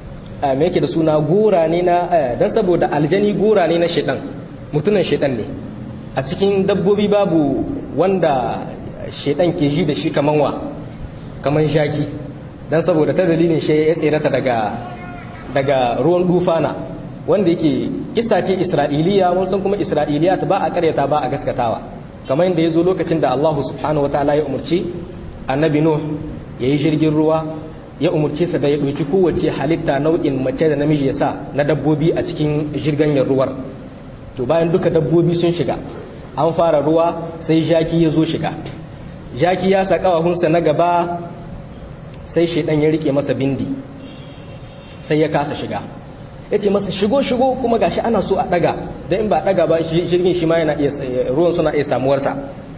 me yake da suna gora ne na dan saboda aljani gora ne na shedan mutunan shedan ne a cikin dabbobi babu wanda shedan ke ji da shi kaman wa kaman shaki dan saboda ta dalilin shi ya tsirata daga daga ruwan dufana wanda yake kissa ce isra'iliya mun san kuma isra'iliya ta ba a karyata ba a gaskatawa kamar yadda ya zo lokacin da Allah subhanahu wataala ya umarci annabi nuh ya yi jirgin ruwa ya umarce sa da ya ɗauki kowace halitta nau'in mace da namiji ya sa na dabbobi a cikin jirganyar ruwar to bayan duka dabbobi sun shiga an fara ruwa sai jaki ya zo shiga jaki ya sa ƙawahunsa na gaba sai shaidan ya rike masa bindi sai ya kasa shiga ya ce masa shigo shigo kuma gashi ana so a daga da in ba daga ba jirgin shi ma yana iya ruwan suna iya samuwarsa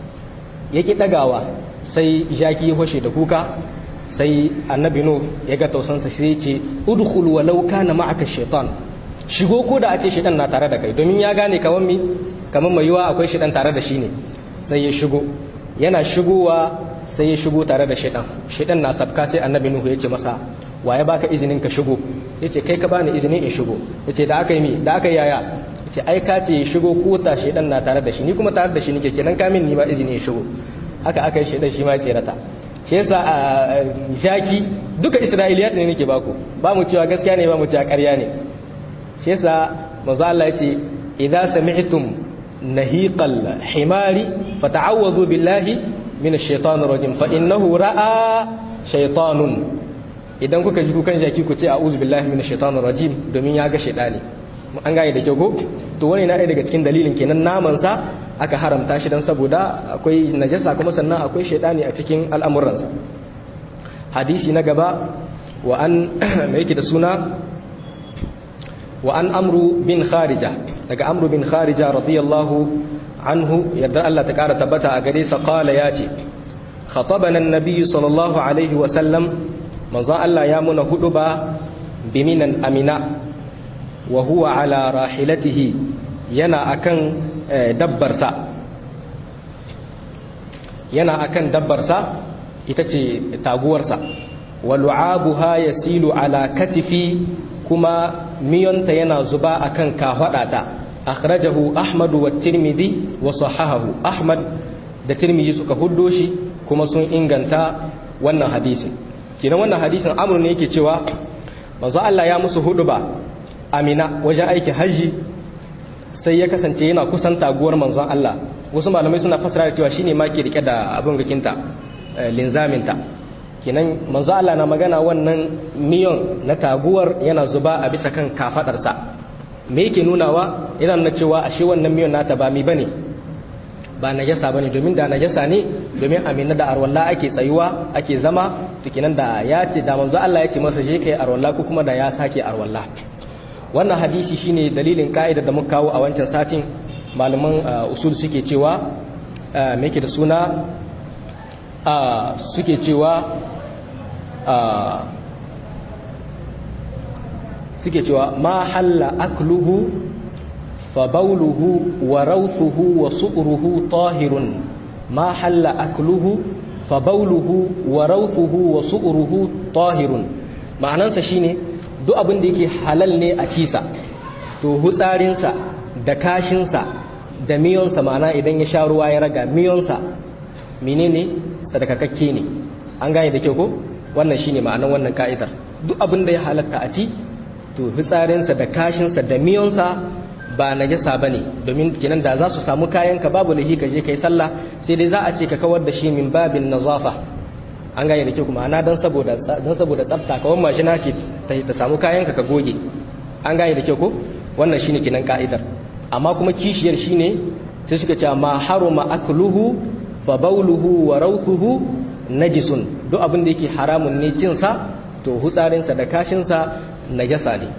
yake dagawa sai jaki ya hoshe da kuka sai annabi no ya ga tausansa sai ya ce udkhul walau kana ma'aka shaitan shigo ko da a ce shaitan na tare da kai domin ya gane kawan mi kamar mai yiwa akwai shaitan tare da shi ne sai ya shigo yana shigowa sai ya shigo tare da shaitan shaitan na sabka sai annabi nuhu ya ce masa waye baka izinin ka shigo yace kai ka bani izinin in shigo yace da aka yi mi da aka yi yaya yace ai ka ce shigo ko ta shedan na tare da shi ni kuma tare da shi nake kenan ka min ni ba izini in shigo haka aka yi shedan shi ma tsirata shi yasa jaki duka isra'iliyat ne nake baku ba mu cewa gaskiya ne ba mu cewa ƙarya ne shi yasa manzo Allah yace idza sami'tum nahiqal himari fata'awwadhu billahi min ash-shaytanir rajim fa innahu ra'a shaytanun idan kuka ji kukan jaki ku ce a'udhu billahi minash shaitanir rajim domin ya ga shaidani an gane da kyau ko to wani na ɗaya daga cikin dalilin kenan naman sa aka haramta shi dan saboda akwai najasa kuma sannan akwai shaidani a cikin al'amuransa hadisi na gaba wa an me yake da suna wa an amru bin kharija daga amru bin kharija radiyallahu anhu yadda Allah ta kara tabbata a gare sa qala yace khatabana an-nabiy sallallahu alaihi wa sallam manzon Allah ya muna hudu ba biminan amina wa huwa ala rahilatihi yana akan dabbarsa yana akan dabbarsa ita ce taguwarsa wa lu'abuha yasilu ala katifi kuma miyonta yana zuba akan kahwadata akhrajahu ahmad wa tirmidhi wa sahahahu ahmad da tirmidhi suka huddo shi kuma sun inganta wannan hadisin kenan wannan hadisin amur ne yake cewa manzo Allah ya musu hudu ba amina wajen aikin haji sai ya kasance yana kusan taguwar manzon Allah wasu malamai suna fasara da cewa shine ma ke rike da abin gakinta linzaminta kenan manzo Allah na magana wannan miyon na taguwar yana zuba a bisa kan kafadarsa me yake nunawa yana nuna cewa ashe wannan miyon nata ba mi bane ba najasa bane domin da najasa ne domin amina da arwalla ake tsayuwa ake zama to kenan da ya ce da manzo Allah ya ce masa je kai arwalla ko kuma da ya sake arwalla wannan hadisi shine dalilin ka'ida da muka kawo a wancan satin malaman usul suke cewa me yake da suna suke cewa suke cewa ma halla akluhu fa bauluhu wa rauthuhu wa su'ruhu tahirun ma halla akluhu fa bauluhu wa rauthuhu wa su'ruhu tahirun ma'anansa shine duk abin da yake halal ne a cisa to hutsarinsa da kashinsa da miyonsa ma'ana idan ya sha ruwa ya raga miyonsa menene sadakakakke ne an gane da kyau ko wannan shine ma'anar wannan ka'idar duk abin da ya halatta a ci to fitsarinsa da kashinsa da miyonsa ba najasa bane domin kinan da za su samu kayanka babu lahi ka je kai sallah sai dai za a ce ka kawar da shi min babin nazafa an gane da kyau kuma ana dan saboda dan saboda tsafta kawai mashina ce ta samu kayanka ka goge an gane da kyau ko wannan shine kinan ka'idar amma kuma kishiyar shine sai suka ce ma haruma akluhu fa bauluhu wa rawthuhu najisun duk abin da yake haramun ne cin sa to hutsarinsa da kashinsa najasa ne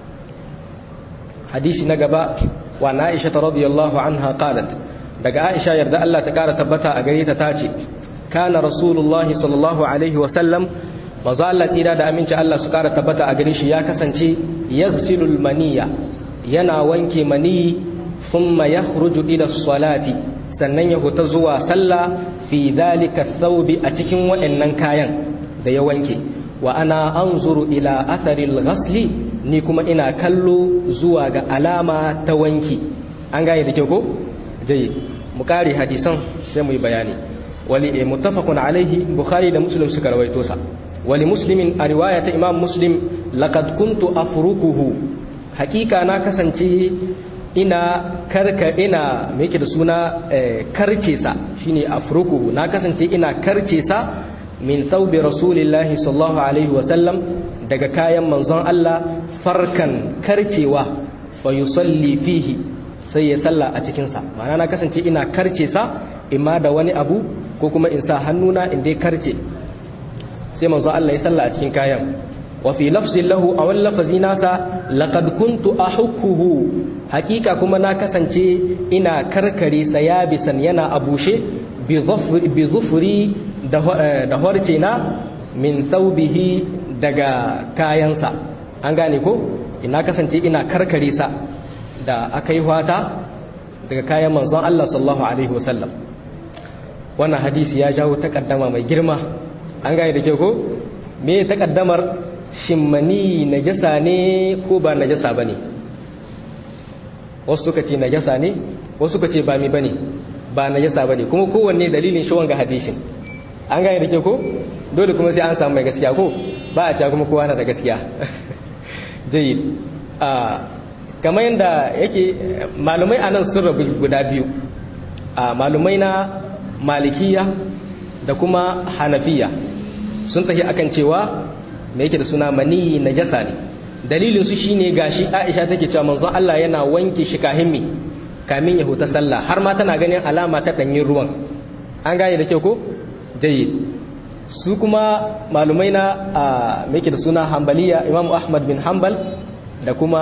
hadisi na gaba wa na Aisha radiyallahu anha qalat daga Aisha yarda Allah ta kara tabbata a gare ta tace kana rasulullahi sallallahu alaihi wa sallam manzo Allah tsira da aminci Allah su kara tabbata a gare shi ya kasance yaghsilul maniya yana wanke maniyi thumma yakhruju ila salati sannan ya huta zuwa sallah fi dhalika thawbi a cikin waɗannan kayan da ya wanke wa ana anzuru ila atharil ghasli ni kuma ina kallo zuwa ga alama ta wanki an gane da kyau ko jayi mu kare hadisan sai mu yi bayani wali e muttafaqun alaihi bukhari da muslim suka rawaito sa wali muslimin a riwaya ta imam muslim laqad kuntu afrukuhu hakika na kasance ina karka ina me yake da suna karce sa shine afrukuhu na kasance ina karce sa min thawbi rasulillahi sallallahu alaihi wasallam daga kayan manzon Allah farkan karcewa fa yusalli fihi sai ya salla a cikin sa ma'ana na kasance ina karce sa imma da wani abu ko kuma in sa hannuna in dai karce sai manzon Allah ya salla a cikin kayan wa fi lafzin lahu a wani lafazi nasa laqad kuntu ahukkuhu hakika kuma na kasance ina karkare sa yabisan yana abushe bi zufri da horce na min thawbihi daga kayansa an gane ko ina kasance ina karkare sa da aka yi wata daga kayan manzon Allah sallallahu alaihi wasallam wannan hadisi ya jawo takaddama mai girma an gane da ke ko me takaddamar shimmani najasa ne ko ba najasa bane wasu suka ce najasa ne wasu suka ce ba mi bane ba najasa bane kuma kowanne dalilin shi wanga hadisin an gane da ke ko dole kuma sai an samu mai gaskiya ko ba a cewa kuma kowa na da gaskiya jayyid a kamar yadda yake malumai anan sun rabu guda biyu a malumai na malikiya da kuma hanafiya sun tafi akan cewa mai yake da suna mani najasa ne dalilin su shine gashi Aisha take cewa manzon Allah yana wanke shi kahimmi kamin ya huta sallah har ma tana ganin alama ta danyin ruwan an gane da kyau ko jayyid su kuma malumai na mai da suna hambaliya imamu ahmad bin hambal da kuma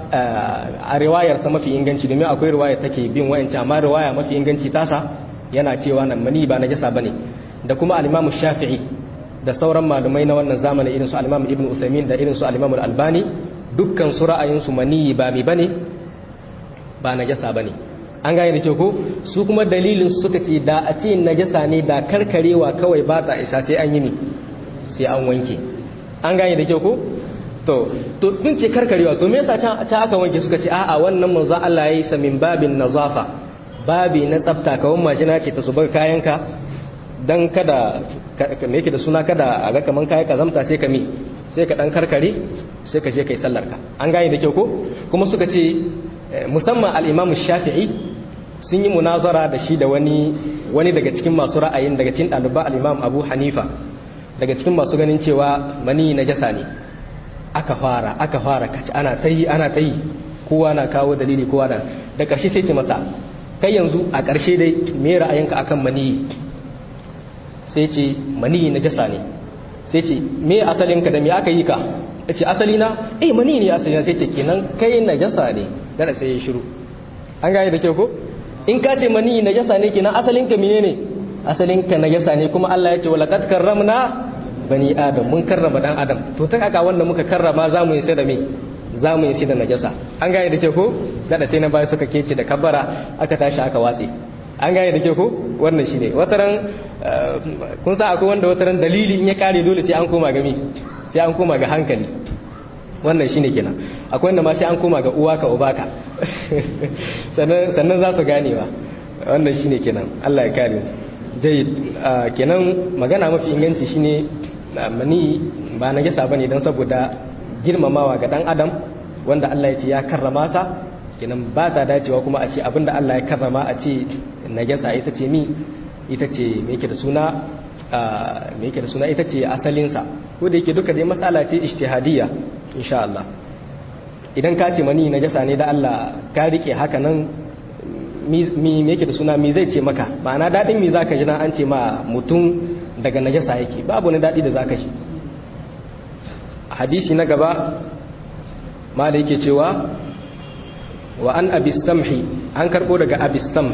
a riwayarsa mafi inganci domin akwai riwaya take bin wayanci amma riwaya mafi inganci tasa yana cewa nan mani ba na jasa bane da kuma al-imamu shafi'i da sauran malumai na wannan zamanin irin su al-imamu ibnu usaimin da irin su al-imamu al-albani dukkan su ra'ayin su mani ba mi bane ba na jasa bane an gane da kyau ko su kuma dalilin suka ce da a ce najasa ne da karkarewa kawai ba ta isa sai an yi mi sai an wanke an gane da kyau ko to to kun ce karkarewa to me yasa can aka wanke suka ce a'a wannan manzo Allah yayi sa min babin nazafa babi na tsafta kawai majina ce ta zubar kayanka dan kada me yake da suna kada a ga kaman kai ka zamta sai ka mi sai ka dan karkare sai ka je kai sallar ka an gane da kyau ko kuma suka ce musamman al-Imam Shafi'i sun yi munazara da shi da wani wani daga cikin masu ra'ayin daga cikin ɗaliban al-Imam Abu Hanifa daga cikin masu ganin cewa mani najasa ne aka fara aka fara kaci ana ta yi ana ta yi kowa na kawo dalili kowa da da ƙarshe sai ce masa kai yanzu a ƙarshe dai me ra'ayinka akan mani sai ce mani najasa ne sai ce me asalinka da me aka yi ka ya ce asali na eh mani ne asali na sai ce kenan kai najasa ne dana sai ya shiru an gane da kyau ko in ka ce mani najasa ne kenan asalinka mene ne asalinka najasa ne kuma Allah ya ce wala kad karramna bani adam mun karrama dan adam to ta kaka wanda muka karrama zamu yi sai da me zamu yi sai da najasa an gane da kyau ko dada sai na baya suka kece da kabbara aka tashi aka watse an gane da kyau ko wannan shine wataran kun sa akwai wanda wataran dalili in ya kare dole sai an koma ga me sai an koma ga hankali wannan shine kenan akwai wanda ma sai an koma ga uwa ka uba ka sannan za su ganewa wannan shine kenan Allah ya kare jayyid kenan magana mafi inganci shine mani ba na gisa bane dan saboda girmamawa ga dan adam wanda Allah ya ce ya karrama sa kenan ba ta dacewa kuma a ce abinda Allah ya karrama a ce najasa ita ce mi ita ce me yake da suna me yake da suna ita ce asalinsa ko da yake duka dai matsala ce ijtihadiyya insha Allah idan ka ce mani najasa ne da Allah ka rike haka nan mi me yake da suna mi zai ce maka ma'ana dadin mi zaka ji na an ce ma mutum daga najasa yake babu wani dadi da zaka shi hadisi na gaba ma da yake cewa wa an abis samhi an karbo daga abis samh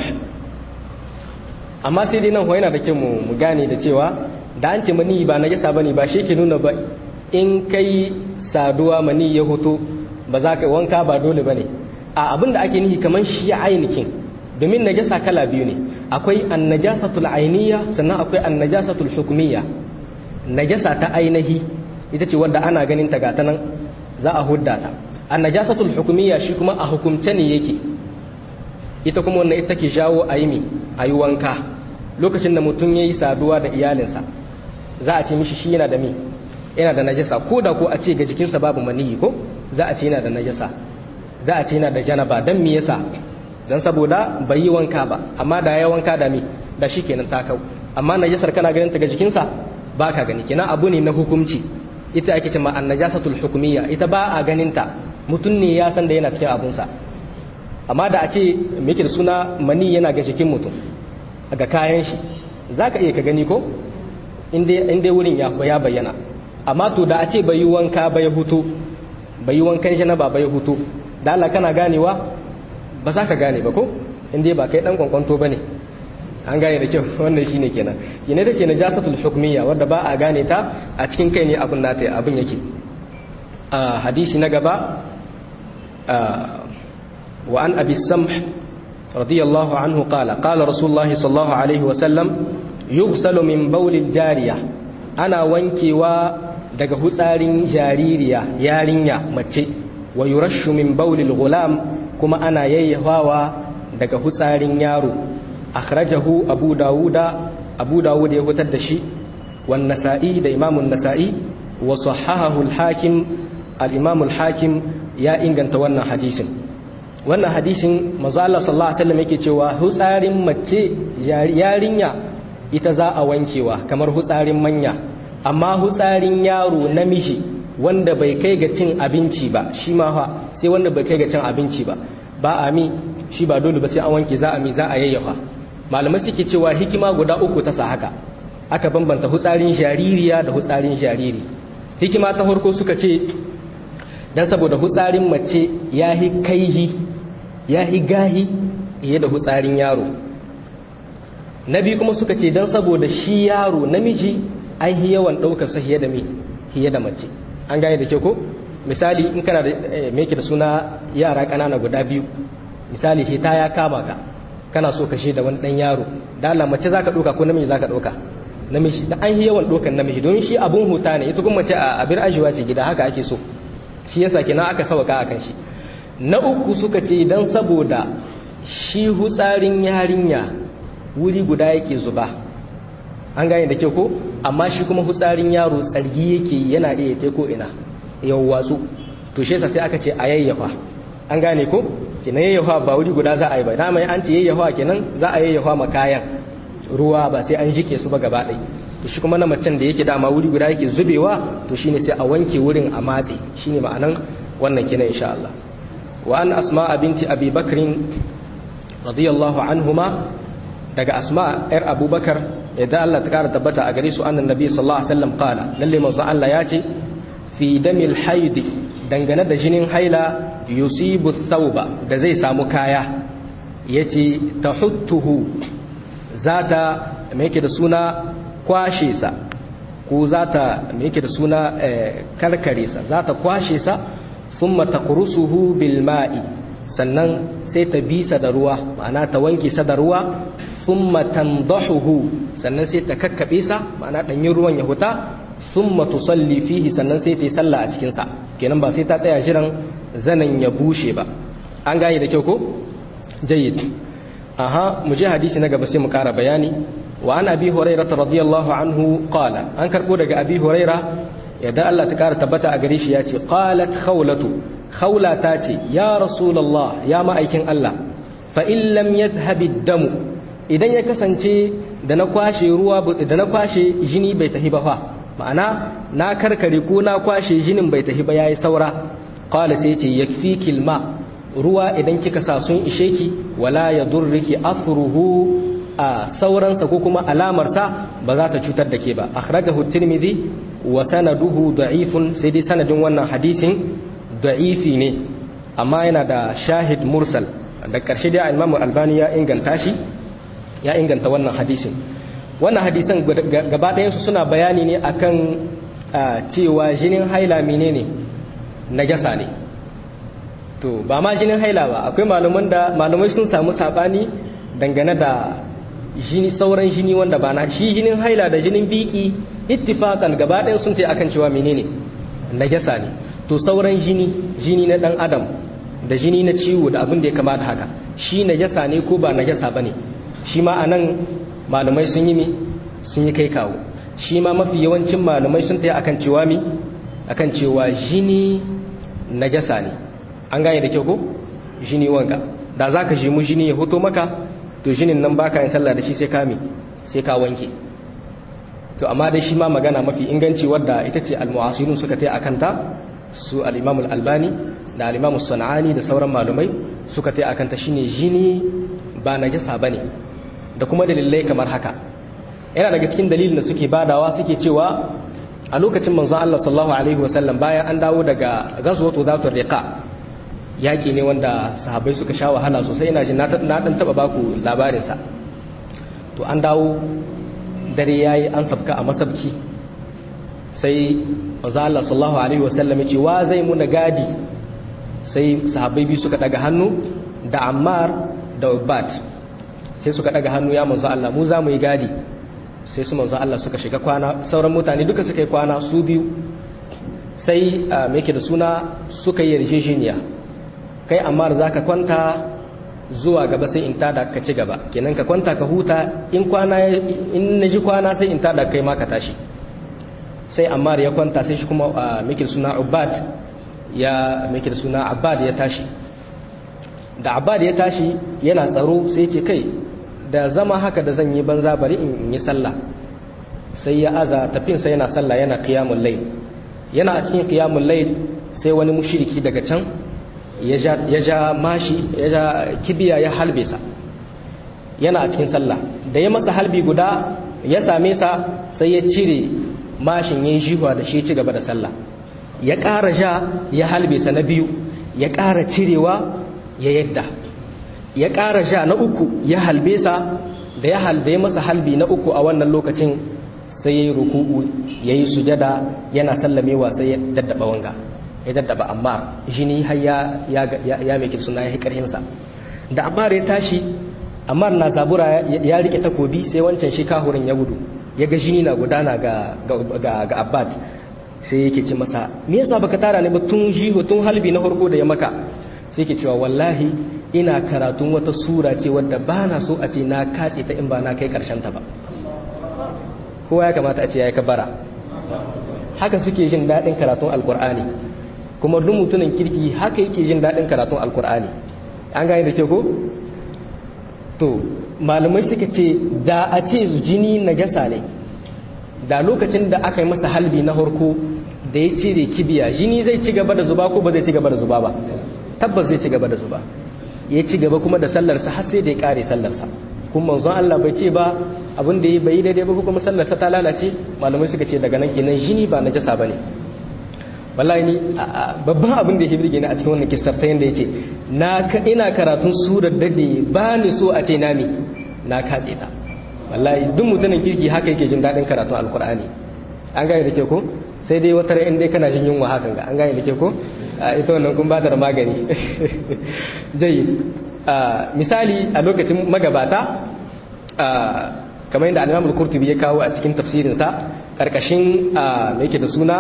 amma sai dai nan yana da kyau mu gane da cewa da an ce mani ba najasa bane ba shi ke nuna ba in kai saduwa mani ya hoto ba za ka wanka ba dole bane a abinda ake nihi kaman shi ainihin domin najasa kala biyu ne akwai annajasatul ainiya sannan akwai annajasatul hukmiyya najasa ta ainihi ita ce wadda ana ganin ta gata nan za a hudda ta annajasatul hukmiyya shi kuma a hukumce ne yake ita kuma wannan ita ke jawo a yi mi a yi wanka lokacin da mutum ya yi saduwa da iyalinsa za a ce mishi shi yana da mi yana da najasa ko da ko a ce ga jikinsa babu maniyi ko za a ce yana da najasa za a ce yana da janaba don me yasa don saboda bai yi wanka ba amma da ya wanka da mi da shi kenan ta kau amma najasar kana ganin ta ga jikinsa ba ka gani kenan abu ne na hukumci ita ake cewa an najasatul hukumiyya ita ba a ganin ta mutum ne ya san da yana cikin abunsa amma da a ce meke da suna mani yana ga jikin mutum ga kayan shi za ka iya ka gani ko inda wurin ya bayyana amma to da a ce bai yi wanka bai hutu bai yi wankan shi na ba bai hutu da Allah kana ganewa ba za ka gane ba ko inda ba kai dan kwankwanto ba ne an gane da kyau wannan shine kenan yana da ce na jasatul hukmiya wadda ba a gane ta a cikin kai ne abin nata abin yake a hadisi na gaba وعن أبي السمح رضي الله عنه قال قال رسول الله صلى الله عليه وسلم يغسل من بول الجارية أنا وانكي و daga hutsarin jaririya yarinya mace wa yurashu min baulil gulam kuma ana yayyafawa daga hutsarin yaro akhrajahu abu dawuda abu dawud ya hutar da shi wan nasa'i da imamun nasa'i wa sahahahu al-hakim al-imam al-hakim ya inganta wannan hadisin wannan hadisin maza Allah sallallahu alaihi wasallam yake cewa hutsarin mace yarinya ita za a wankewa kamar hutsarin manya amma hutsarin yaro namiji wanda bai kai ga cin abinci ba shi ma fa sai wanda bai kai ga cin abinci ba ba a mi shi ba dole ba sai an wanke za a mi za a yayyafa malamai suke cewa hikima guda uku ta sa haka aka bambanta hutsarin jaririya da hutsarin jariri hikima ta farko suka ce dan saboda hutsarin mace ya hi kaihi ya hi gahi fiye da hutsarin yaro na biyu kuma suka ce don saboda shi yaro namiji an yi yawan ɗaukar sa fiye da me fiye da mace an gane da ke ko misali in kana da me da suna yara ƙanana guda biyu misali hita ya kama ka kana so ka da wani ɗan yaro da Allah mace za ka ɗauka ko namiji za ka ɗauka namiji da an yi yawan ɗaukar namiji don shi abun huta ne ita kuma mace a abin ajiwa ce gida haka ake so shi yasa kenan aka sauka akan shi na uku suka ce dan saboda shi hutsarin yarinya wuri guda yake zuba an gane da ke ko amma shi kuma hutsarin yaro tsargi yake yana iya ta ko ina yau watsu to shi yasa sai aka ce a yayyafa an gane ko kenan yayyafa ba wuri guda za a yi ba dama an ce yayyafa kenan za a yayyafa ma kayan ruwa ba sai an jike su ba gaba ɗaya to shi kuma na macen da yake dama wuri guda yake zubewa to shine sai a wanke wurin a matse shine ma'anan wannan kenan insha Allah wa an asma binti abi bakrin radiyallahu anhuma daga asma yar abubakar yadda Allah ta kara tabbata a gare su annan nabi sallallahu alaihi wasallam qala lalle manzo Allah ya ce fi damil haid dangane da jinin haila yusibu thawba da zai samu kaya yace tahuttuhu zata me yake da suna kwashe sa ko zata me yake da suna karkare sa zata kwashe sa thumma taqrusuhu bil ma'i sannan sai ta bisa da ruwa ma'ana ta wanke sa da ruwa thumma tandahuhu sannan sai ta kakkabe sa ma'ana danyin ruwan ya huta thumma tusalli fihi sannan sai ta yi sallah a cikin sa kenan ba sai ta tsaya jiran zanan ya bushe ba an gane da kyau ko jayyid aha mu je hadisi na gaba sai mu kara bayani wa an abi hurairah radiyallahu anhu qala an karbo daga abi hurairah yadda Allah ta kara tabbata a gare shi ya ce qalat khawlatu khawla ta ce ya rasulullah ya ma'aikin Allah fa in lam yadhhabi damu idan ya kasance da na kwashe ruwa da na kwashe jini bai tahi ba fa ma'ana na karkare ko na kwashe jinin bai tahi ba yayi saura qala sai ce yakfikil ma ruwa idan kika sa sun ishe ki wala yadurriki athruhu a sauransa ko kuma alamarsa ba za ta cutar da ke ba akhrajahu tirmidhi wa sanaduhu da'ifun sai dai sanadin wannan hadisin da'ifi ne amma yana da shahid mursal da karshe dai Imam Albani ya inganta shi ya inganta wannan hadisin wannan hadisan gaba ɗayansu suna bayani ne akan cewa jinin haila menene najasa ne to ba ma jinin haila ba akwai malaman da malamai sun samu sabani dangane da jini sauran jini wanda ba na shi jinin haila da jinin biki ittifaqan gaba ɗayan sun ce akan cewa menene najasa ne to sauran jini jini na dan adam da jini na ciwo da abin da ya kamata haka shi najasa ne ko ba najasa bane shi ma anan malamai sun yi mi sun yi kai kawo shi ma mafi yawancin malamai sun taya akan cewa mi akan cewa jini najasa ne an gane da kyau ko jini wanga da zaka ji mu jini ya hoto maka to jinin nan baka yin sallah da shi sai ka mi sai ka wanke to amma dai shi ma magana mafi inganci wadda ita ce almu'asirun suka taya akan ta su al-Imam al-Albani da al-Imam sanani da sauran malumai suka taya akan ta shine jini ba najasa bane da kuma dalilai kamar haka yana daga cikin dalilin da suke badawa suke cewa a lokacin manzon Allah sallallahu alaihi wasallam bayan an dawo daga ghazwatu zatul riqa yaki ne wanda sahabbai suka sha wahala sosai ina jin na dan taba baku labarin sa to an dawo dare yayi an sabka a masabki sai manzon Allah sallallahu alaihi wasallam ya ce wa zai muna gadi sai sahabbai biyu suka daga hannu da Ammar da Ubat sai suka daga hannu ya manzo Allah mu za mu yi gadi sai su manzo Allah suka shiga kwana sauran mutane duka suka yi kwana su biyu sai me yake da suna suka yi yarjejeniya kai amma da zaka kwanta zuwa gaba sai in tada ka ci gaba kenan ka kwanta ka huta in kwana in naji kwana sai in tada kai ma ka tashi sai Ammar ya kwanta sai shi kuma me yake da suna Ubad ya me yake da suna Abbad ya tashi da Abbad ya tashi yana tsaro sai ce kai da zama haka da zan yi banza bari in yi sallah sai ya aza tafin sai yana sallah yana qiyamul layl yana a cikin qiyamul layl sai wani mushriki daga can ya ja mashi ya ja kibiya ya halbe sa yana a cikin sallah da ya masa halbi guda ya same sa sai ya cire mashin yayin jihuwa da shi ci gaba da sallah ya ƙara ja ya halbe sa na biyu ya ƙara cirewa ya yadda ya ƙara sha na uku ya halbe sa da ya halbe masa halbi na uku a wannan lokacin sai ya yi ruku'u ya yi sujada yana sallamewa sai ya daddaba wanga ya daddaba amma jini har ya ya mai suna ya yi ƙarhinsa da ammar ya tashi ammar na zabura ya rike takobi sai wancan shi kahurin ya gudu ya ga jini na gudana ga ga abbad sai yake ce masa me yasa baka tara ne ba tun jiho tun halbi na farko da ya maka sai ke cewa wallahi ina karatun wata sura ce wadda ba na so a ce na katse ta in ba na kai ta ba kowa ya kamata a ce ya yi kabara haka suke jin daɗin karatun alkur'ani kuma duk mutumin kirki haka yake jin daɗin karatun alkur'ani an gane da ke ko to malamai suka ce da a ce jini na gasa ne da lokacin da aka yi masa halbi na harko da ya cire kibiya jini zai ci gaba da zuba ko ba zai ci gaba da zuba ba tabbas zai ci gaba da zuba ya ci gaba kuma da sallarsa har sai da ya kare sallarsa kuma manzon Allah bai ce ba abin da ya bai daidai ba kuma sallarsa ta lalace malamai suka ce daga nan kenan jini ba najasa bane wallahi ni babban abin da ya hirge ni a cikin wannan kissar ta yanda yake na ina karatun surar dade ba ni so a ce na mi na katse ta wallahi duk mutumin kirki haka yake jin dadin karatun alkur'ani an gane da ke ko sai dai wata ra'in dai kana jin yunwa hakan ga an gane da ke ko ita wannan kun ba da magani jayi misali a lokacin magabata kamar yadda al-Imam al-Qurtubi ya kawo a cikin tafsirinsa karkashin me yake da suna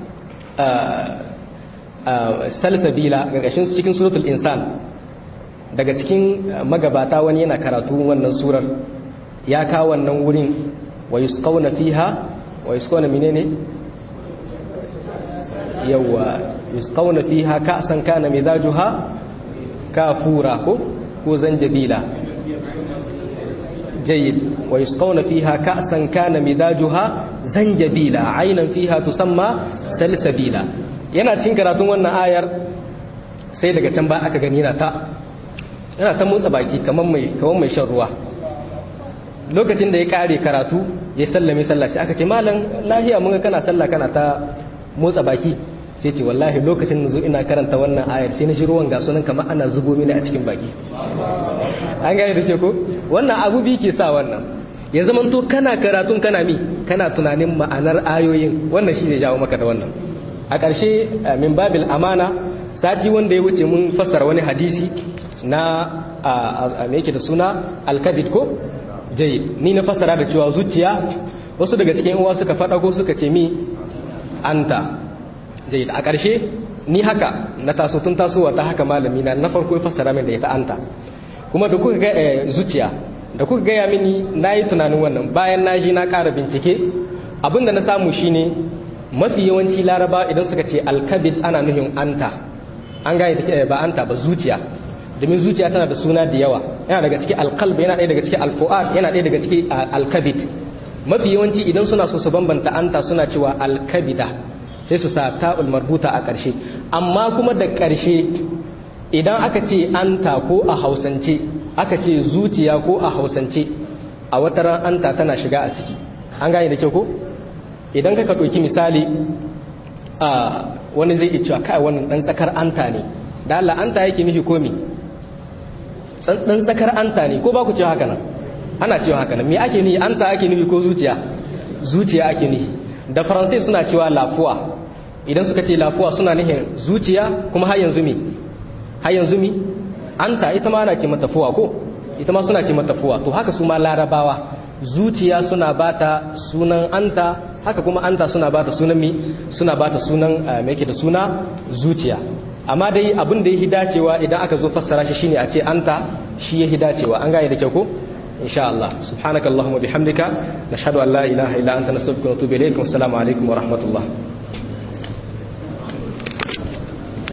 salsabila karkashin cikin suratul insan daga cikin magabata wani yana karatu wannan surar ya kawo wannan wurin wa yusqawna fiha wa yusqawna menene yawa yusqawna fiha ka'san kana mizajuha kafura ko ko zanjabila jayyid wa yusqawna fiha ka'san kana mizajuha zanjabila aynan fiha tusamma salsabila yana cikin karatun wannan ayar sai daga can ba aka gani yana ta yana ta motsa baki kaman mai kaman mai shan ruwa lokacin da ya kare karatu ya sallame sallah sai aka ce malam lahiya mun ga kana sallah kana ta motsa baki sai ce wallahi lokacin da zo ina karanta wannan ayar sai na ji ruwan ga sunan kamar ana zubo mini a cikin baki an gane da ke ko wannan abu bi ke sa wannan ya zama to kana karatun kana mi kana tunanin ma'anar ayoyin wannan shi ne jawo maka da wannan a ƙarshe min babil amana sati wanda ya wuce mun fassara wani hadisi na a me yake da suna alkabid ko jayyid ni na fassara da cewa zuciya wasu daga cikin uwa suka faɗa ko suka ce mi anta jayyid a ƙarshe ni haka na taso tun tasowa ta haka malami na na farko ya fassara min da ita anta kuma da kuka ga zuciya da kuka gaya mini na yi tunanin wannan bayan na ji na ƙara bincike abinda na samu shine mafi yawanci laraba idan suka ce alkabid ana nufin anta an gane ba anta ba zuciya domin zuciya tana da suna da yawa yana daga ciki alkalb yana ɗaya daga ciki alfu'ad yana ɗaya daga ciki alkabid mafi yawanci idan suna so su bambanta anta suna cewa alkabida sai su sa ta'ul marbuta a ƙarshe amma kuma da ƙarshe idan aka ce anta ko a hausance aka ce zuciya ko a hausance a wata ran anta tana shiga a ciki an gane da kyau ko idan ka ɗauki misali a wani zai iya cewa kai wannan ɗan tsakar anta ne da Allah anta yake nufi komi ɗan tsakar anta ne ko ba ku cewa haka nan ana cewa haka nan me ake nufi anta ake nufi ko zuciya zuciya ake nufi da faransai suna cewa lafuwa idan suka ce lafuwa suna nufin zuciya kuma har yanzu mi har yanzu mi anta ita ma ana ce mata fuwa ko ita ma suna ce mata fuwa to haka su ma larabawa zuciya suna bata sunan anta haka kuma anta suna bata sunan mi suna bata sunan me yake da suna zuciya amma dai abin da ya dacewa idan aka zo fassara shi shine a ce anta shi ya dacewa an gane da kyau ko insha Allah subhanakallahumma bihamdika nashhadu an la ilaha illa anta nastaghfiruka wa natubu ilayk wa assalamu alaikum wa rahmatullah